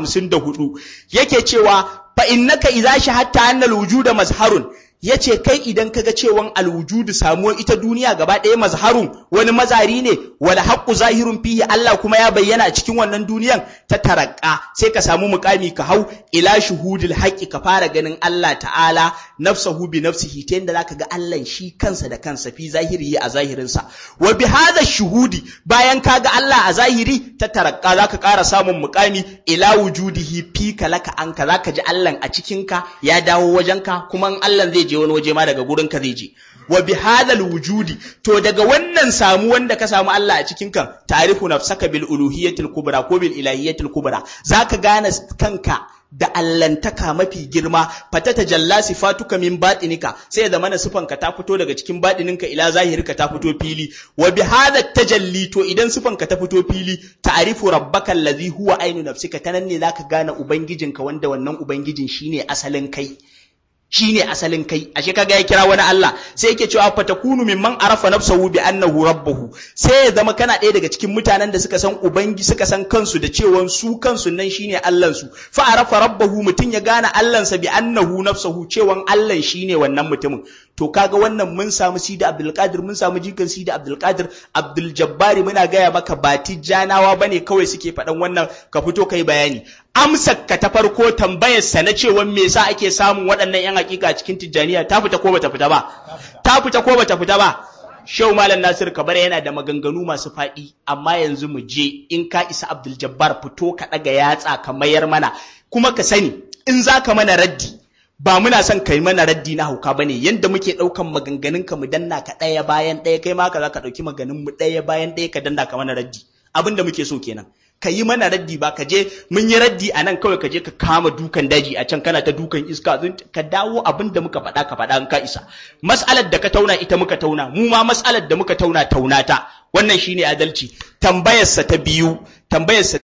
154 yake cewa fa innaka idza shahadta anna al-wujuda mazharun yace kai idan kaga cewan alwujudu samuwar ita duniya gaba ɗaya mazharun wani mazari ne wal haqqu zahirun fihi Allah kuma ya bayyana a cikin wannan duniyan ta tarakka sai ka samu mukami ka hau ila shuhudil haqqi ka fara ganin Allah ta'ala nafsahu bi nafsihi ta yanda zaka ga Allah shi kansa da kansa fi zahiri a zahirinsa wa bi hadha shuhudi bayan ka ga Allah a zahiri ta tarakka zaka ƙara samun mukami ila wujudihi fi kalaka anka zaka ji Allah a cikinka ya dawo wajenka kuma in Allah zai je wani waje ma daga gurin ka zai je wa bi hadal wujudi to daga wannan samu wanda ka samu Allah a cikin kan tarifu nafsaka bil uluhiyatil kubra ko bil ilahiyatil kubra zaka gane kanka da allantaka mafi girma fatata jalla sifatuka min batinika sai da mana sifanka ta fito daga cikin batininka ila zahirika ta fito fili wa bi hadha tajalli to idan sifanka ta fito fili ta'rifu rabbaka allazi huwa ainu nafsika tanan ne zaka gane ubangijinka wanda wannan ubangijin shine asalin kai shi ne asalin kai ashe kaga ya kira wani Allah sai yake cewa fatakunu mimman arafa nafsahu bi annahu rabbuhu sai ya zama kana ɗaya daga cikin mutanen da suka san ubangi suka san kansu da cewa su kansu nan shine Allah su fa arafa rabbahu mutun ya gane Allah sa bi annahu nafsahu cewa Allah shine wannan mutumin to kaga wannan mun samu Sidi Abdul Qadir mun samu jikan Sidi Abdul Qadir Abdul Jabbari muna gaya maka ba tijjanawa bane kawai suke faɗan wannan ka fito kai bayani amsar ka ta farko tambayar sa na cewa me yasa ake samun waɗannan yan hakika cikin tijjaniya ta fita ko bata fita ba ta fita ko bata fita ba Shehu Malam Nasir Kabar yana da maganganu masu faɗi amma yanzu mu je in ka isa Abdul Jabbar fito ka ɗaga yatsa ka mayar mana kuma ka sani in za ka mana raddi ba muna son kai mana raddi na hauka bane yanda muke daukan maganganun ka mu danna ka daya bayan daya kai ma ka zaka dauki maganin mu daya bayan daya ka danna ka mana raddi abin da muke so kenan ka yi mana raddi ba ka je mun yi raddi a nan kawai ka je ka kama dukan daji a can kana ta dukan iska ka dawo abin da muka faɗa ka faɗa in ka isa mas'alar da ka tauna ita muka tauna mu ma mas'alar da muka tauna tauna ta wannan shine adalci tambayarsa ta biyu tambayarsa